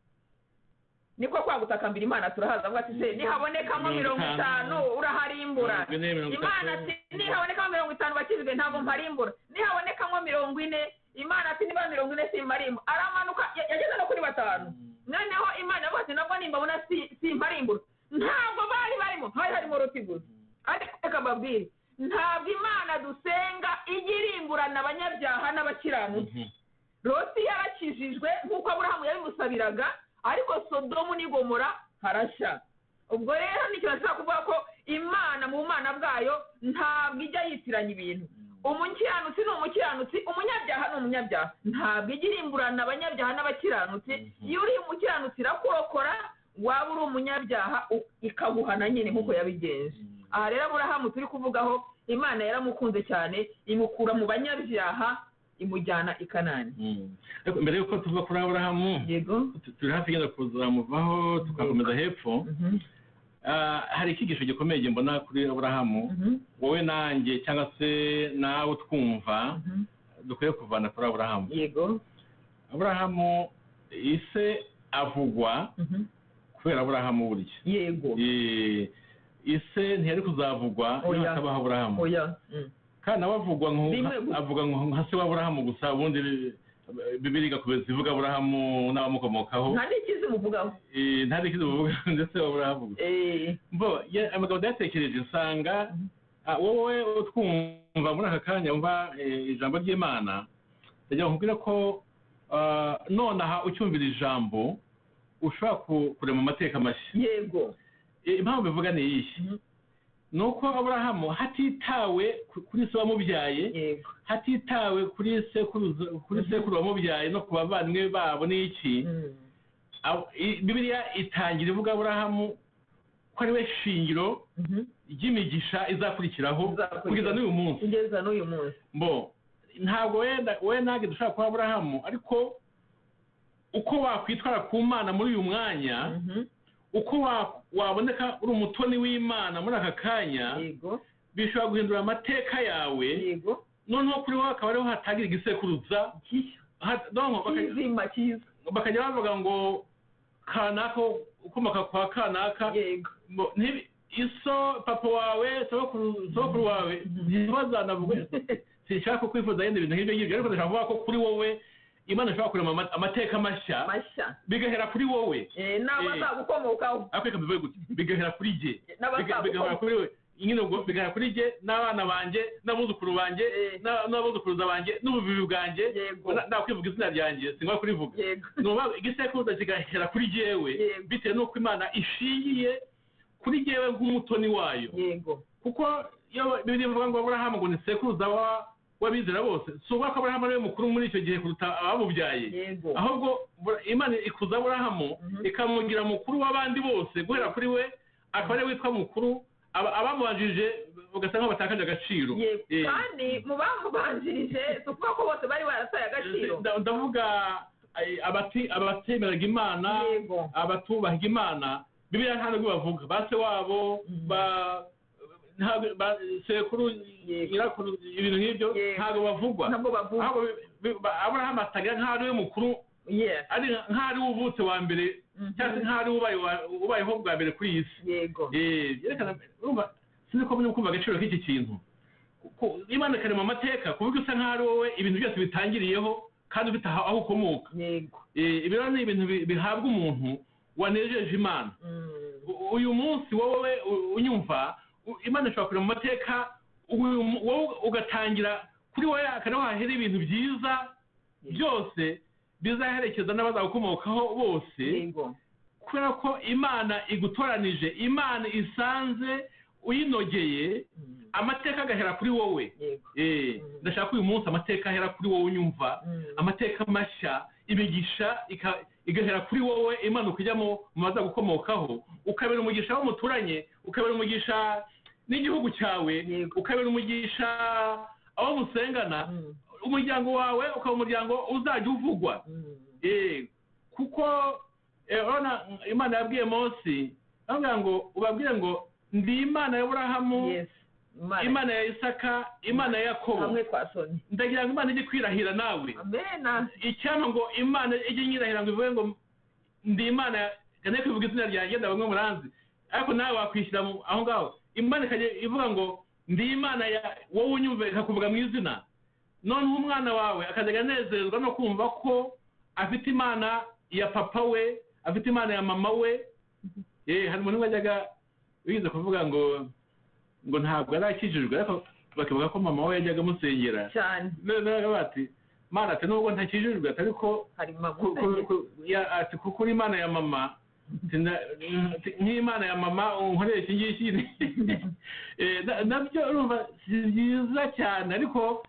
niko kwa gutakambira imana turahaza avuga ati se nihabonekamo mirongo itanu uraharimbura Mirongo ine, mirongo itatu. imana ati nihabonekamo mirongo itanu bakizwe ntabwo mparimbura nihabonekamo mirongo ine imana ati niba mirongo ine simarimbu aramanuka ya- yageze no kuri batanu noneho imana yavuga ati nabwo nimbabona si- simparimbura ntabwo bari barimo hari harimo ruti gusa ariko reka mbabwire ntabwo imana dusenga ijya irimburana abanyabyaha n'abakiranutsi Mhm. loti yarakijijwe nk'uko aburahamu yabimusabiraga ariko sodomu n'igomora harashya ubwo rero nicyo nashaka kuvuga ko imana mu bumana bwayo ntabwo ijya yitiranya ibintu umukiranutsi ni umukiranutsi umunyabyaha ni umunyabyaha ntabwo ijya irimburana abanyabyaha n'abakiranutsi Mhm. iyo uri umukiranutsi irakurokora waba uri umunyabyaha u- ikaguhana nyine nk'uko yabigenje Mm. aha rero aburahamu turi kuvugaho imana yaramukunze cyane imukura mu banyabyaha imujyana i kanani Mm. Ariko mbere y'uko tuva kuri aburahamu yego tu- turi hafi yenda kuzamuvaho tugakomeza hepfo Mhm, Ah, hari icyigisho gikomeye njye mbona kuri aburahamu mhm, wowe nanjye cyangwa se nawe twumva mhm. dukwiye kuvana kuri aburahamu yego aburahamu ise avugwa mhm, kubera aburahamu burya yego Eh, ise ntiyari kuzavugwa Oya. iyo hatabaho aburahamu oya mm. kandi nawe avugwa nko Rimwe gusa. avuga nko nka se wa aburahamu gusa ubundi bi- bibiliya igakomeza ivuga aburahamu n'abamukomokaho nta n'ikizi muvugaho Eh, nta n'ikintu bavuga ndetse wa aburahamu gusa Eh, bo ya- amagambo datekereje usanga ah, wowe utwumva muri aka kanya wumva eh, ijambo ry'imana ndagira ngo nkubwire ko ah, nonaha ucyumvira ijambo ushobora ku- kurema amateka mashya yego Eh, impamvu bivuga ni iyi Mhm. ni uko aburahamu hatitawe ku- kuri se wamubyaye yego hatitawe kuri sekuruza kuri sekuru wamubyaye no ku bavandimwe babo n'iki Mm. Abo- i- bibiliya itangira ivuga aburahamu ko ari we shingiro Mhm. ry'imigisha izakurikiraho Izakurikiraho. kugeza n'uyu munsi kugeza n'uyu munsi mbo ntabwo wenda we nage dushobora kuba aburahamu ariko uko wakwitwara ku mana muri uyu mwanya Mhm. uko wa- waboneka uri umutoni w'imana muri aka kanya yego bishobora guhindura amateka yawe yego noneho kuri wowe akaba ariho hatangira igisekuruza Ki- Ha- donc baka- kizima cyiza bakajya bavuga ngo kanaka ukomoka kwa kanaka yego Mbo, ntibi- iso papa wawe sogokuru sogokuru wawe ntibazanavuge sinshaka kwifuza yenda ibintu nk'ibyo ngibyo ariko ndashaka kuvuga ko kuri wowe imana ishobora kurema ama- amateka mashya mashya bigahera kuri wowe Eh, n'abazagukomokaho ariko reka mbivuge gutya bigahera kuri jye Biga- bigahera n'abazagukomokaho kuri we nyine ubwo bigahera kuri jye n'abana banjye n'abuzukuru banjye Eh. n'a- n'abuzukuruza banjye n'ububibi bwanjye Yego. Na- nakwivuga izina ryanjye singwa kurivuga yego ni ukuvuga igisekuruza kigahera kuri jyewe Yego. bitewe n'uko imana ishingiye kuri jyewe nk'umutoni wayo yego kuko iyo bibiri bivuga ngo aburahamu ngo ni sekuruza wa- w'abizera bose si ukuvuga ko aburahamu ariwe mukuru muri icyo gihe kuruta abamubyaye yego ahubwo Bura- imana ikuza aburahamu Mhm. ikamugira mukuru w'abandi bose guhera kuri we akaba ariwe witwa mukuru aba- abamubanjirije ugasanga nkaho batakaje agaciro yego Eh, kandi mu bamubanjirije si ukuvuga ko bose bari barataye agaciro nda- ndavuga eh, abati- abatemeraga imana yego abatubaha imana bibiliya nta nubwo bavuga ba se wabo Mhm. ba ntabwo ba sekuru Yego. nyirakuru ibintu nk'ibyo Yego. ntabwo bavugwa ntabwo bavuga ahubwo bi- bi- ba- aburahamu atangira nk'aho ari we mukuru yes ari nk'aho ari we uvutse wa mbere Mhm. cyangwa se nk'aho ari we ubaye wa- ubayeho bwa mbere kuri iyi si yego Eh, byerekana urumva sinzi ko muri kumva agaciro k'iki kintu Ku- imana ikarema amateka kuvuga usa nk'aho ari wowe ibintu byose bitangiriyeho kandi ufite aho aho ukomoka yego Eh, ibi rero ni ibintu bi- bihabwa umuntu wanejeje imana Mm. U- uyu munsi wowe u- unyumva u- imana ishobora kurema amateka uyu mu- wowe ugatangira kuri wowe akanaho hahera ibintu byiza byose bizaherekeza n'abazagukomokaho bose yego kubera ko imana igutoranije imana isanze uyinogeye Mm. amateka agahera kuri wowe yego Eh, Mhm. ndashaka ko uyu munsi amateka ahera kuri wowe unyumva Mm. amateka mashya imigisha ika- igahera kuri wowe imanuka ijya mu mu baza gukomokaho ukabera umugisha aho muturanye ukabera umugisha n'igihugu cyawe Yego. ukabera umugisha aho musengana Mm. umuryango wawe ukaba umuryango uzajya uvugwa Mm. Eh, kuko eh, urabona imana yabwiye mose avuga ngo ubabwire ngo ndi imana ya burahamu yes Imana- imana ya isaka imana ya yakobo hamwe twasomye ndagira ngo imana ijye kwirahira nawe amena icyampa ngo imana ijye nyirahira ngo ivuge ngo ndi imana kane kwivuga izina ryanjye nda bamwe muranzi ariko nawe wakwishyira mu- aho ngaho imana ikajya ivuga ngo ndi imana ya wowe unyumva ikakuvuga mu izina noneho umwana wawe akajya anezerezwa no kumva ko afite imana ya papa we afite imana ya mama we eh hari umuntu wajyaga biza kuvuga ngo ngo ntabwo yari akijijwe ariko bakivuga ko mama we yajyaga amusengera cyane noneho bati mana ati nubwo ntakijijwe ati ariko hari mama ku- ku- ku- ya- ati kuko uri imana ya mama ati, na- ati, nk'imana ya mama unkorera iki ngiki Eh, na- nabyo urumva si byiza cyane ariko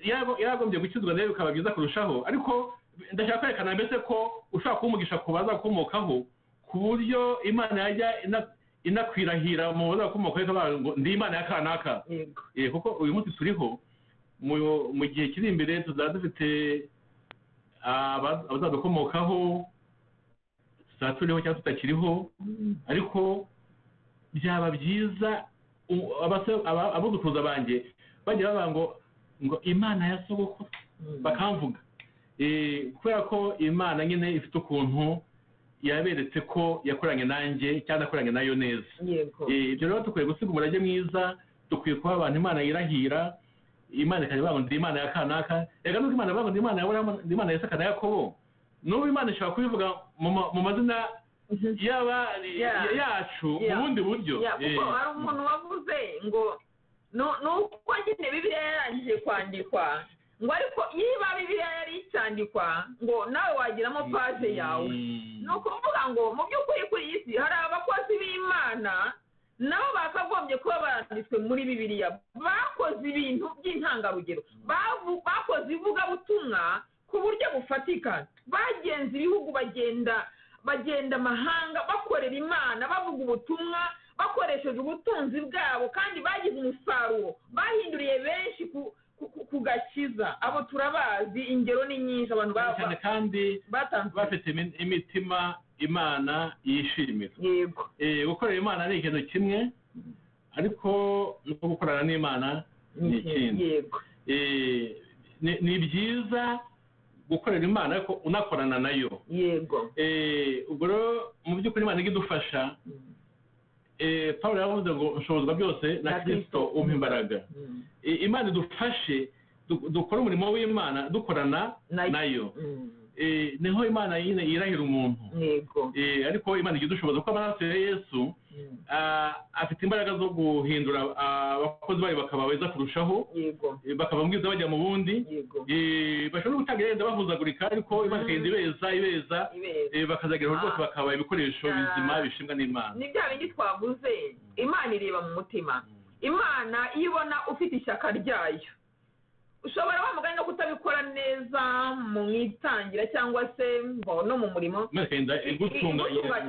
yarago- yaragombye gukizwa nayo bikaba byiza kurushaho ariko ndashaka kwerekana mbese ko ushobora kumugisha ku baza gukomokaho ku buryo imana yajya ina- inakwirahira mu baza gukomokaho ikavuga ngo ndi imana ya kanaka yego Eh, kuko uyu munsi turiho mu- mu gihe kiri imbere tuzaba dufite aba- abazadukomokaho tuzaba turiho cyangwa tutakiriho ariko byaba byiza u- abase- aba- abuzukuruza banjye bajya bavuga ngo ngo imana ya sogokuru Mm. bakamvuga Eh, kubera ko imana nyine ifite ukuntu yaberetse ko yakoranye nanjye cyangwa nakoranye nayo neza yego Eh, ibyo rero dukwiye gusiga umurage mwiza dukwiye kuba abantu imana yirahira imana ikajya bavuga ngo ndi imana ya kanaka reka nuko imana bavuga ngo ndi imana ya burahamu ndi imana ya isaka na yakobo n'ubu imana ishobora kubivuga mu ma- mu mazina Mhm. y'aba Yeah. ya- yacu mu Yeah. bundi buryo Ya, kuko Eh, hari umuntu wavuze ngo nu- nuko nyine bibiliya yarangije kwandikwa ngo ariko niba bibiliya yari icyandikwa ngo nawe wagiramo paje yawe Mm. ni ukuvuga ngo mu by'ukuri kuri iyi si hari abakozi b'imana nabo bakagombye kuba baranditswe muri bibiriya bakoze ibintu by'intangarugero Bavu- bakoze ivugabutumwa ku buryo bufatika bagenza ibihugu bagenda bagenda amahanga bakorera imana bavuga ubutumwa bakoresheje ubutunzi bwabo kandi bagize umusaruro bahinduriye benshi ku- ku- ku- ku gakiza abo turabazi ingero ni nyinshi abantu ba- cyane ba- kandi batanze bafite imi- imitima imana yishimira yego Eh, gukorera imana ni ikintu kimwe ariko no gukorana n'imana ni ikindi yego Eh, ni ni byiza gukorera imana ariko unakorana nayo yego Eh, ubwo rero mu by'ukuri imana idufasha pawulo yavuze ngo nshobozwa byose na Na Kristo. kirisito umpa imbaraga Mm. Eh, imana idufashe du- dukore umurimo w'imana dukorana Nayo. nayo Mm. Eh, niho imana nyine yirahira umuntu yego Eh, ariko imana igira udushoboza kuko amaraso ya yesu Mm. ah, afite imbaraga zo guhindura ah, abakozi bayo bakaba beza kurushaho yego eh, bakava mu bwiza bajya mu bundi yego Eh, bashobora gutanga yenda bahuzagurika ariko imana ikagenda ibeza ibeza ibera Eh, bakazageraho rwose Ah. bakaba ibikoresho Ah. bizima bishimwa n'imana ni bya bindi twavuze imana ireba mu mutima imana iyo ibona ufite ishyaka ryayo ushobora wa mugani no kutabikora neza mu itangira cyangwa se ngo no mu murimo imana ikagenda igutunga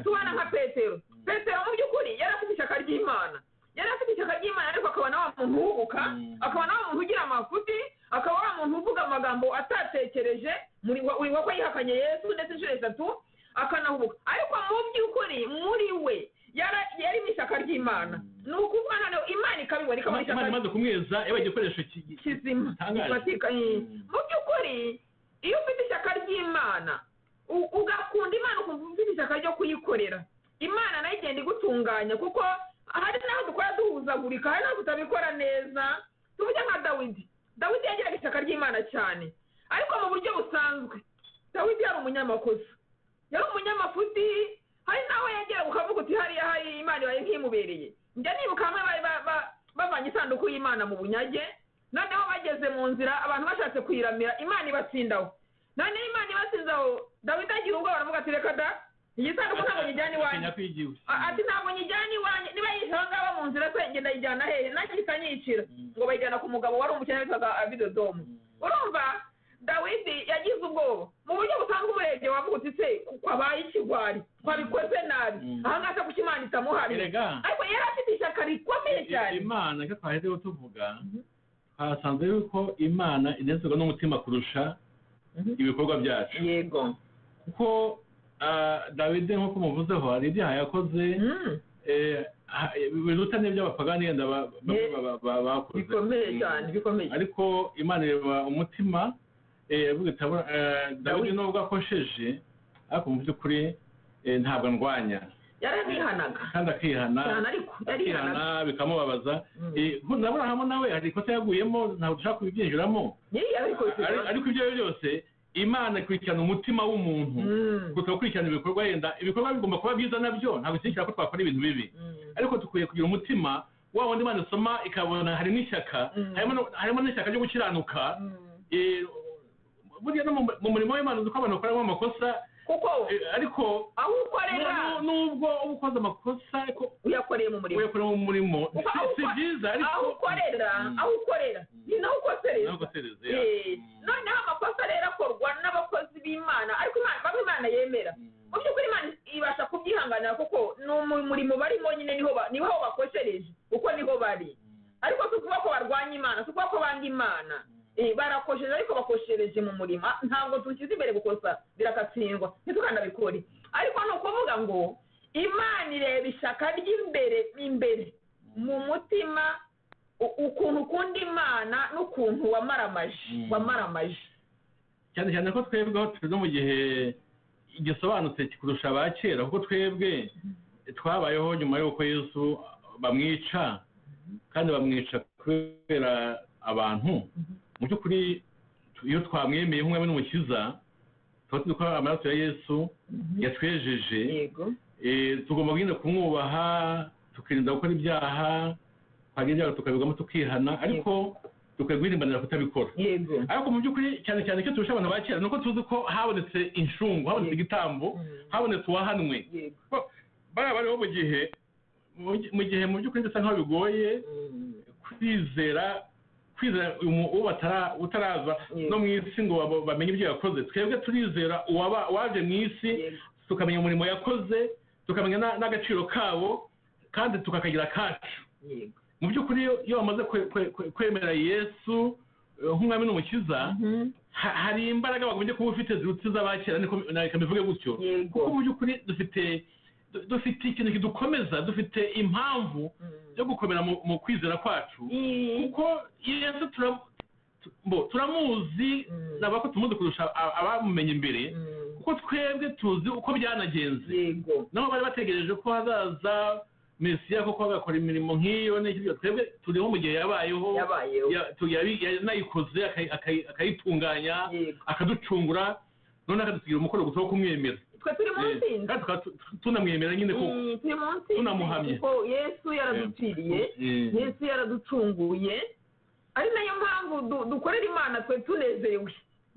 tubana nka petero petero mu by'ukuri yari afite ishyaka ry'imana yari afite ishyaka ry'imana ariko akaba na wa muntu wubuka Mm. akaba na wa muntu ugira amafuti akaba wa muntu uvuga amagambo atatekereje muri wa uri wako yihakanye yesu ndetse inshuro eshatu akanahubuka ariko mu by'ukuri muri we yara- yari mu ishyaka ry'imana ni ukuvuga noneho imana ikabibona ikabona ishyaka imana imaze kumweza yabaye igikoresho ki- kizima Gitangaje. gifatika eh. Mm. mu by'ukuri iyo ufite ishyaka ry'imana u- ugakunda imana ukumva ufite ishyaka ryo kuyikorera imana nayo igenda igutunganya kuko hari n'aho dukora duhuzagurika hari n'aho tutabikora neza tuvuge nka dawidi dawidi yagiraga ishyaka ry'imana cyane ariko mu buryo busanzwe dawidi yari umunyamakosa yari umunyamafuti hari n'aho yagera ukavuga uti hariya hari imana ibaye nk'imubereye njya nibuka hamwe bari ba- ba- bavanye isanduku y'imana mu bunyage noneho bageze mu nzira abantu bashatse kuyiramira imana ibatsindaho noneho imana ibatsindaho dawidi agira ubwoba aravuga ati reka da iyi sanduku ntabwo nyijyana iwanjye Atinya kwigiwe. A- ati ntabwo nyijyana iwanjye niba yihishe aho ngaho mu nzira se ngenda ayijyana hehe nagihita anyicira ngo bayijyana ku mugabo wari umukene witwaga abidodomu urumva dawidi yagize ubwoba mu buryo busanzwe umurebye wavuga uti se kwabaye ikigwari twabikoze nabi Mm. aha ngaha se kuki imana itamuhariye erega ariko yari afite ishyaka rikomeye cyane imana icyo twaherewe tuvuga Mhm. twasanze yuko imana inezerwa n'umutima kurusha Mhm. ibikorwa byacu yego kuko ah, dawidi nk'uko muvuzeho hari ibyaha yakoze Mm. eh, ha- biruta n'iby'abapagani yenda ba- bamwe Ye- ba- ba- bakoze bikomeye Mm. cyane bikomeye ariko imana ireba umutima eh, yavuze iti, "Abura- eh, dawidi Dawidi. nubwo akosheje ariko mu by'ukuri eh, ntabwo ndwanya yarabihanaga kandi akihana cyane ariko yarihanaga akihana bikamubabaza Mm. Eh, nku- na burahamu nawe hari ikosa yaguyemo ntabwo dushaka kubibyinjiramo Yeye yabikoze Ari- ariko ibyo ari byo byose imana ikurikirana umutima w'umuntu Mm. gusa gukurikirana ibikorwa yenda ibikorwa bigomba kuba byiza nabyo ntabwo bishyikira ko twakora ibintu bibi Mm. ariko dukwiye kugira umutima wa wundi imana isoma ikabona harimo ishyaka Mm. harimo no- harimo n'ishyaka ryo gukiranuka Mm. Eh, burya no mu- mu murimo w'imana uzi ko abantu bakoramo amakosa kuko eh, ariko aho ukorera nu- nubwo uba ukoze amakosa ariko uyakoreye mu murimo uyakoramo umurimo Kuko aho si ukora- byiza aho ariko ukorera Mm. aho ukorera ni naho ukosereza ntabwo sereze Eh, noneho amakosa rero akorwa n'abakozi b'imana ariko imana bamwe imana yemera mu by'ukuri imana ibasha kubyihanganira kuko ni umurimo barimo nyine niho ba- niho aho bakoshereje kuko niho bari ariko si ukuvuga ko barwanya imana si ukuvuga ko banga imana Eh, barakosheje ariko bakoshereje mu murima ntabwo dushyize imbere gukosa birakatsindwa ntitukanabikore ariko ni ukuvuga ngo imana ireba ishyaka ry'imbere imbere mu mutima u- ukuntu ukunda imana n'ukuntu wamaramaje Mm. wamaramaje cyane cyane ko twebwe aho tugeze mu gihe gisobanutse kurusha aba kera kuko twebwe twabayeho nyuma y'uko yesu bamwica kandi bamwica kubera abantu mu by'ukuri tu- iyo twamwemeye nk'umwami n'umukiza tuba tuzi ko amaraso ya yesu yatwejeje yego Eh, tugomba kugenda kumwubaha tukirinda gukora ibyaha twagira ibyaha tukabigamo tukihana ariko dukwiye guhirimbanira kutabikora yego ariko mu by'ukuri cyane cyane icyo turusha abantu ba kera ni uko tuzi ko habonetse inshungu habonetse igitambo Mm. habonetse uwahanwe yego bariya bariho mu gihe mu- mu gihe mu by'ukuri bisa nkaho bigoye kwizera kwizera umu- uwo batara- utaraza Yego. no mu isi ngo babo- bamenye ibyo yakoze twebwe turizera uwaba- waje mu isi Yego. tukamenya umurimo yakoze tukamenya na- n'agaciro kabo kandi tukakagira kacu yego mu by'ukuri iyo- iyo bamaze kwe- kwe- kwe- kwemera yesu eh, nk'umwami n'umukiza Mhm. ha- hari imbaraga bagombye kuba ufite zirutse iz'abakera niko reka mbivuge gutyo yego kuko mu by'ukuri dufite du- dufite ikintu kidukomeza dufite impamvu Mhm. yo gukomera mu- mu kwizera kwacu I- kuko yesu turam- tu- mbo, turamuzi Mm. naba ko tumuzi kurusha a- abamumenye imbere Mhm. kuko twebwe tuzi uko byanagenze yego nabo bari bategereje ko hazaza mesiya kuko bagakora imirimo nk'iyo n'ikiriya twebwe turiho mu gihe yabayeho yabayeho ya- tu- yabi- yanayikoze akayi- akayi- akayitunganya yego akaducungura none akadusigira umukoro gusa wo kumwemera twe turi mu Eh, nsinzi kandi tukaba tu- tunamwemera nyine koko Mm, turi mu nsinzi Tunamuhamye. kuko yesu yaraduciriye Eh, yesu yaraducunguye ari nayo mpamvu du- dukorera imana twe tunezerewe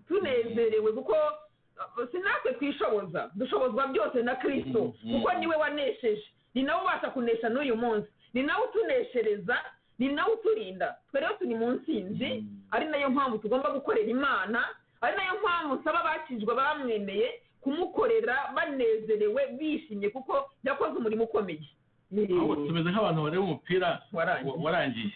tunezerewe kuko uh, si natwe twishoboza dushobozwa byose na kirisito Mhm. kuko niwe wanesheje ni nawe ubasha kunesha n'uyu munsi ni nawe utuneshereza ni nawe uturinda twe rero turi mu nsinzi Mhm. ari nayo mpamvu tugomba gukorera imana ari nayo mpamvu nsaba abakijwe bamwemeye kumukorera banezerewe bishimye kuko yakoze umurimo ukomeye ahubwo tumeze nk'abantu bareba umupira warangiye wa- warangiye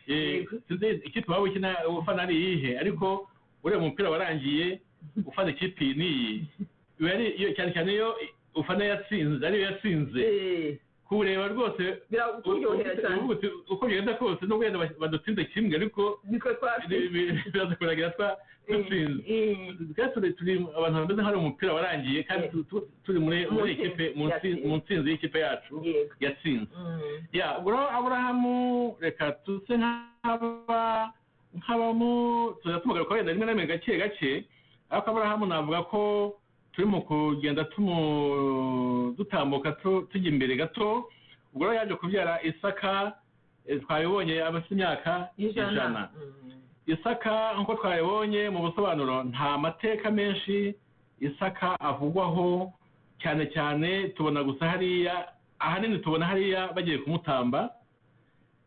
Eh, Yego. sinzi ikipe waba ukina ufana ari iyihe ariko ureba umupira warangiye ufana ikipe iyi n'iyi biba ari- iyo- cyane cyane iyo ufana yatsinze ariyo yatsinze Eh, kureba rwose birakuryohera cyane uvuga uti, uko byagenda kose nubwo yenda ba- badutsinze kimwe ariko nitwe bi- twatsinze bi- biraza kuragira twa- dutsinze twese turi- turi abantu bameze nk'aho ari umupira warangiye kandi tu- tu- turi muri muri Mu ikipe ntsinzi mu ntsi- yatsinze. mu ntsinzi y'ikipe yacu yego yatsinze Mm, ya Abura- aburahamu reka tuse nk'aba nk'abamu tuzajya tumugaruka wenda rimwe na rimwe gake gake ariko aburahamu navuga ko turi mu kugenda tumu dutambuka tu- tujya imbere gato ubwo rero yaje kubyara isaka eh, twabibonye abafite imyaka ijana ijana Mm, isaka nk'uko twabibonye mu busobanuro nta mateka menshi isaka avugwaho cyane cyane tubona gusa hariya ahanini tubona hariya bagiye kumutamba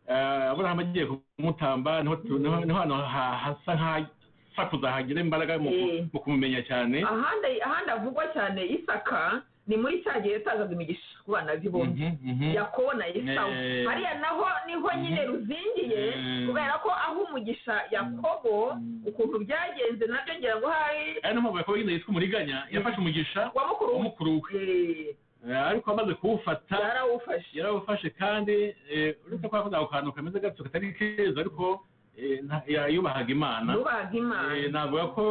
Eh, aburahamu agiye kumutamba niho tu- niho niho hantu ha- hasa nk'ahasakuza hagira imbaraga mu ku- Mm. mu kumumenya cyane ahandi ahandi avugwa cyane isaka ni muri cya gihe yatangaga imigisha ku bana be bombi Mhm, mhm. yakobo na esawu Eh. hariya naho niho nyine Mhm. ruzingiye Eh. kubera ko aho umugisha yakobo Mm. ukuntu byagenze nabyo ngira ngo hari ari niyo mpamvu yakobo nyine yitwa umuriganya yafashe umugisha wa mukuru we w'umukuru we Eh, Eh, ariko amaze kuwufata yarawufashe yarawufashe kandi eh, uretse ko yakoze ako kantu kameze gatyo katari keza ariko eh, nta- ya- yubahaga imana nubaga imana Eh, navuga ko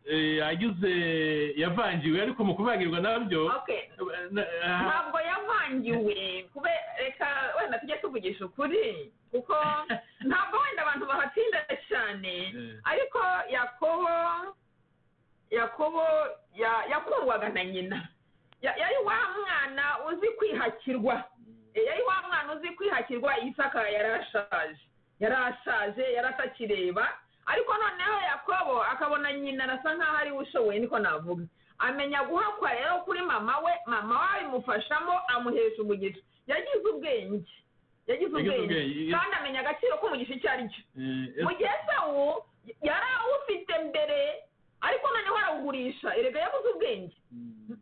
eh, yagize yavangiwe ariko mu kuvangirwa nabyo Okay. eh, na- ah, ntabwo yavangiwe kube reka wenda tujye tuvugisha ukuri kuko ntabwo wenda abantu bahatinda cyane ariko yakobo yakobo ya- yakundwaga na nyina Ya- yari wa mwana uzi kwihakirwa Eh, yari wa mwana uzi kwihakirwa isaka yarashaje yarashaje yaratakireba ariko noneho yakobo akabona nyina arasa nkaho ari we ushoboye niko navuga amenya guhakwa rero kuri mama we mama we abimufashamo amuhesha umugisha yagize ubwenge Yagize yagize ubwenge ubwenge. kandi amenya agaciro k'umugisha icyo ari cyo eh, mu gihe sawu yari awufite mbere ariko noneho arawugurisha erega yabuze ubwenge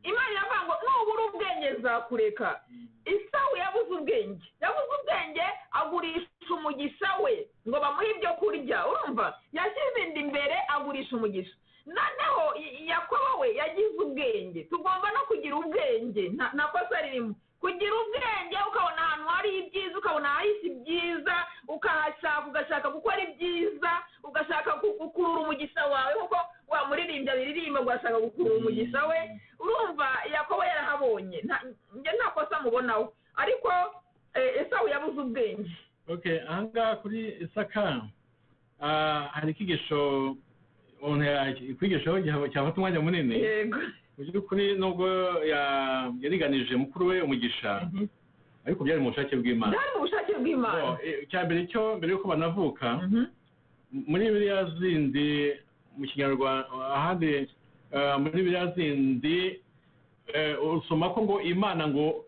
imana iravuga ngo nubura ubwenge nzakureka isawu yabuze ubwenge yabuze ubwenge agurisha umugisha we ngo bamuhe ibyo kurya urumva yashyize inda imbere agurisha umugisha noneho I- yakobo we yagize ubwenge tugomba no kugira ubwenge nta nta kosa ririmo kugira ubwenge ukabona ahantu hari ibyiza ukabona ahahise ibyiza ukahashaka ugashaka gukora ibyiza ugashaka gu- gukurura umugisha wawe kuko wa muririmbyi abiririmba ngo ashaka gukurura umugisha we urumva yakobo yarahabonye nta- njye nta kosa mubonaho ariko eh, esawu yabuze ubwenge okay ahangaha kuri isaka ah, hari icyigisho umuntu yakwigishaho gihe- cyafata umwanya munini yego mu by'ukuri nubwo ya- yariganije mukuru we umugisha Mhm. ariko byari mu bushake bw'imana byari mu bushake bw'imana Bo, eh, icya mbere cyo mbere y'uko banavuka Mhm. muri biriya zindi mu kinyarwanda ahandi eh, muri biriya zindi eh, usoma ko ngo imana ngo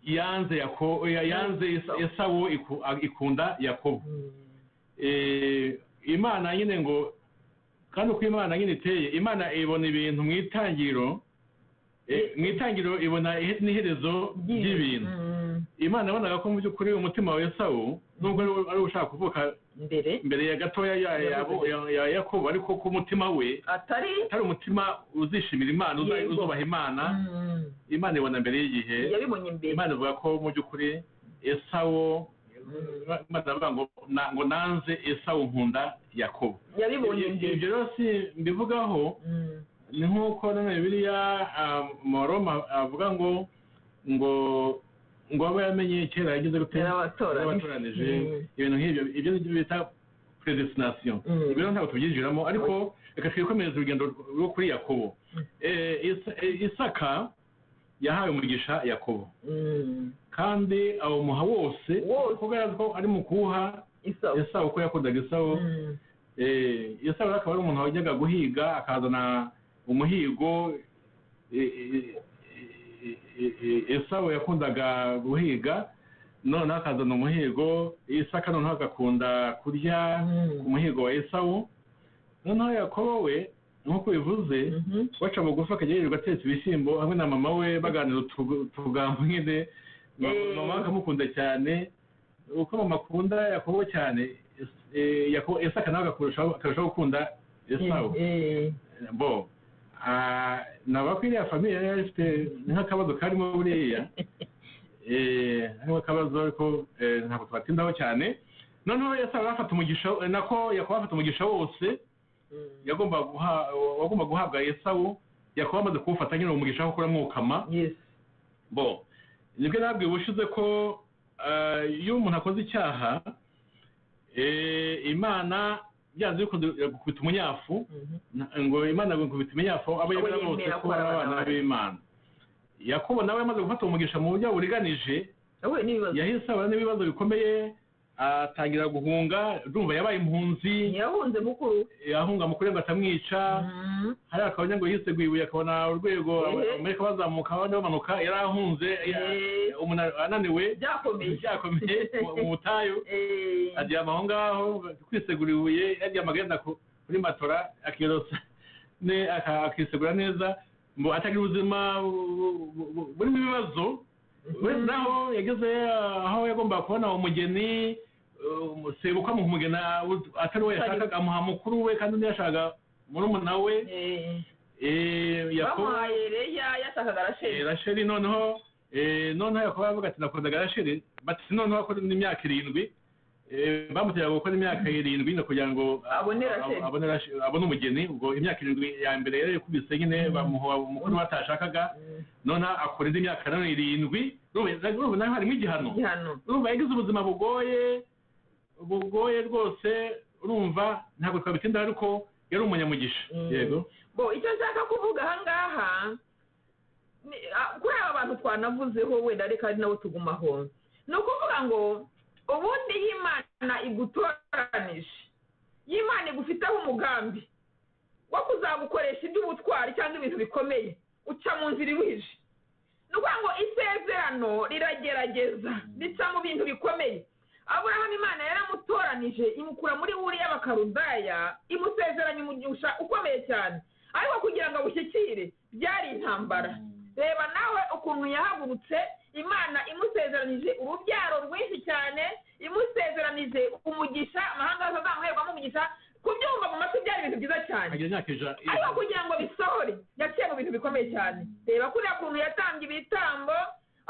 yanze Yako- ya- yanze esawo iku- ikunda yakobo Eh, imana nyine ngo kandi uko imana nyine iteye imana ibona ibintu mu itangiriro eh, mu itangiriro ibona ihe- n'iherezo ry'ibintu Mm, imana yabonaga ko mu by'ukuri umutima wa esawu nubwo ari- ari ushaka kuvuka mbere mbere ya gatoya ya- ya- ya- ya yakobo ariko ko umutima we atari atari umutima uzishimira imana uza- Yego. uzubaha imana Mm, imana ibona mbere y'igihe yabibonye mbere imana ivuga ko mu by'ukuri esawo imana ivuga ngo "Na- ngo nanze esawu nkunda yakobo yabibonye Ibyo- mbere ibyo rero si mbivugaho Mm, ni nk'uko none bibiliya moroma avuga ngo ngo ngo aba yaramenye kera yagize gute yarabatoranije. yarabatoranije Mm. ibintu nk'ibyo ibyo ni byo bita predestination Mm. ibyo rero ntabwo tubyinjiramo ariko reka twikomereze urugendo rwo kuri yakobo Eh, Isa- eh, isaka yahawe umugisha yakobo Mm, kandi awumuha wose Wose. kugaragaza ko ari mu kuwuha isawa esawu ko yakundaga esawu Mm, Eh, yesu rero akaba ari umuntu wajyaga guhiga akazana umuhigo eh, eh, eh, eh, eh, esawu yakundaga guhiga noneho akazana umuhigo isaka noneho agakunda kurya ku mm, muhigo wa esawu noneho yakobo we nk'uko bivuze mhm. baca bugufi akajya yirirwa atetse ibishyimbo hamwe na mama we baganira utu- utugambo nyine Ma- Eh. mama we akamukunda cyane uko mama akunda yakobo cyane es- eh, Yakobo- esaka nawe akarushaho akarushaho gukunda esawu Eh, bo ah, navuga ko iriya famiye yari ifite nk'akabazo karimo buriya Eh, harimo akabazo ariko eh, ntabwo tubatindaho cyane noneho esawu yari afata umugisha eh, nako yakobo afata umugisha wose mm. yagombaga guha- wagombaga guhabwa esawu yakobo amaze kuwufata nyine umugisha wo kuramwukama Yes. bo nibwo nabwiye ubushize ko eh, iyo umuntu akoze icyaha eh, imana byanze bikunze gukubita umunyafu Mhm. na- ngo imana gukubita iminyafu abo Abo yemera bose yemera ko ari abana b'imana yakobo nawe yamaze gufata umugisha mu buryo buringanije Yahuye n'ibibazo. yahise ahura n'ibibazo bikomeye atangira guhunga urumva yabaye impunzi Yahunze mukuru. ahunga mukuru we ngo atamwica Mhm. hariya akabona ngo yise guibuye akabona urwego Ehe. amerika bazamuka abandi bamanuka yari ahunze ya- Eh, umunara ananiwe Byakomeye. byakomeye mu- mu butayu Eh, aryama aho ngaho kwisegura ibuye yaryama agenda ku- kuri matora akiyorosa ne aka- akisegura neza ngo atagira ubuzima bu- bu- bu- burimo ibibazo uretse naho yageze aho yagombaga kubona umugeni uh, sebukwa mu umugeni atari we yashakaga amuha mukuru we kandi undi yashakaga murumuna we eh, Eh, yakobo bamuhaye Leya yashakaga eh, Rasheli. rasheli noneho eh, noneho yakobo aravuga ati nakundaga rasheli bati noneho akora imyaka irindwi eh, bamuteraga gukora imyaka irindwi nyine kugira ngo Abone Rasheli. ab- abone Rasheli- abone umugeni ubwo imyaka irindwi ya mbere yari yakubise nyine bamuha umukuru batashakaga Mm, noneho akora indi myaka nanone irindwi urumva urumva naho harimo igihano Igihano. urumva yagize ubuzima bugoye bugoye rwose urumva ntabwo twabitindaho ariko yari umunyamugisha Mm. yego bo icyo nshaka kuvuga aha ngaha ni- a- kuri aba bantu twanavuzeho wenda reka ari nabo tugumaho ni ukuvuga ngo ubundi iyo imana igutoranije iyo imana igufiteho umugambi wo kuzagukoresha iby'ubutwari cyangwa ibintu bikomeye uca mu nzira ibuhije ni ukuvuga ngo isezerano riragerageza rica mu bintu bikomeye aburahamu imana yaramutoranije imukura muri buriya bakarudaya imusezeranya umugisha ukomeye cyane ariko kugira ngo awushyikire byari intambara reba nawe ukuntu yahagurutse imana imusezeranije urubyaro rwinshi cyane imusezeranije umugisha amahanga yose azamuherwamo umugisha kubyumva mu matwi byari ibintu byiza cyane agira imyaka ija ariko kugira ngo bisohore yaciye mu bintu bikomeye cyane reba kuriya kuntu yatambye ibitambo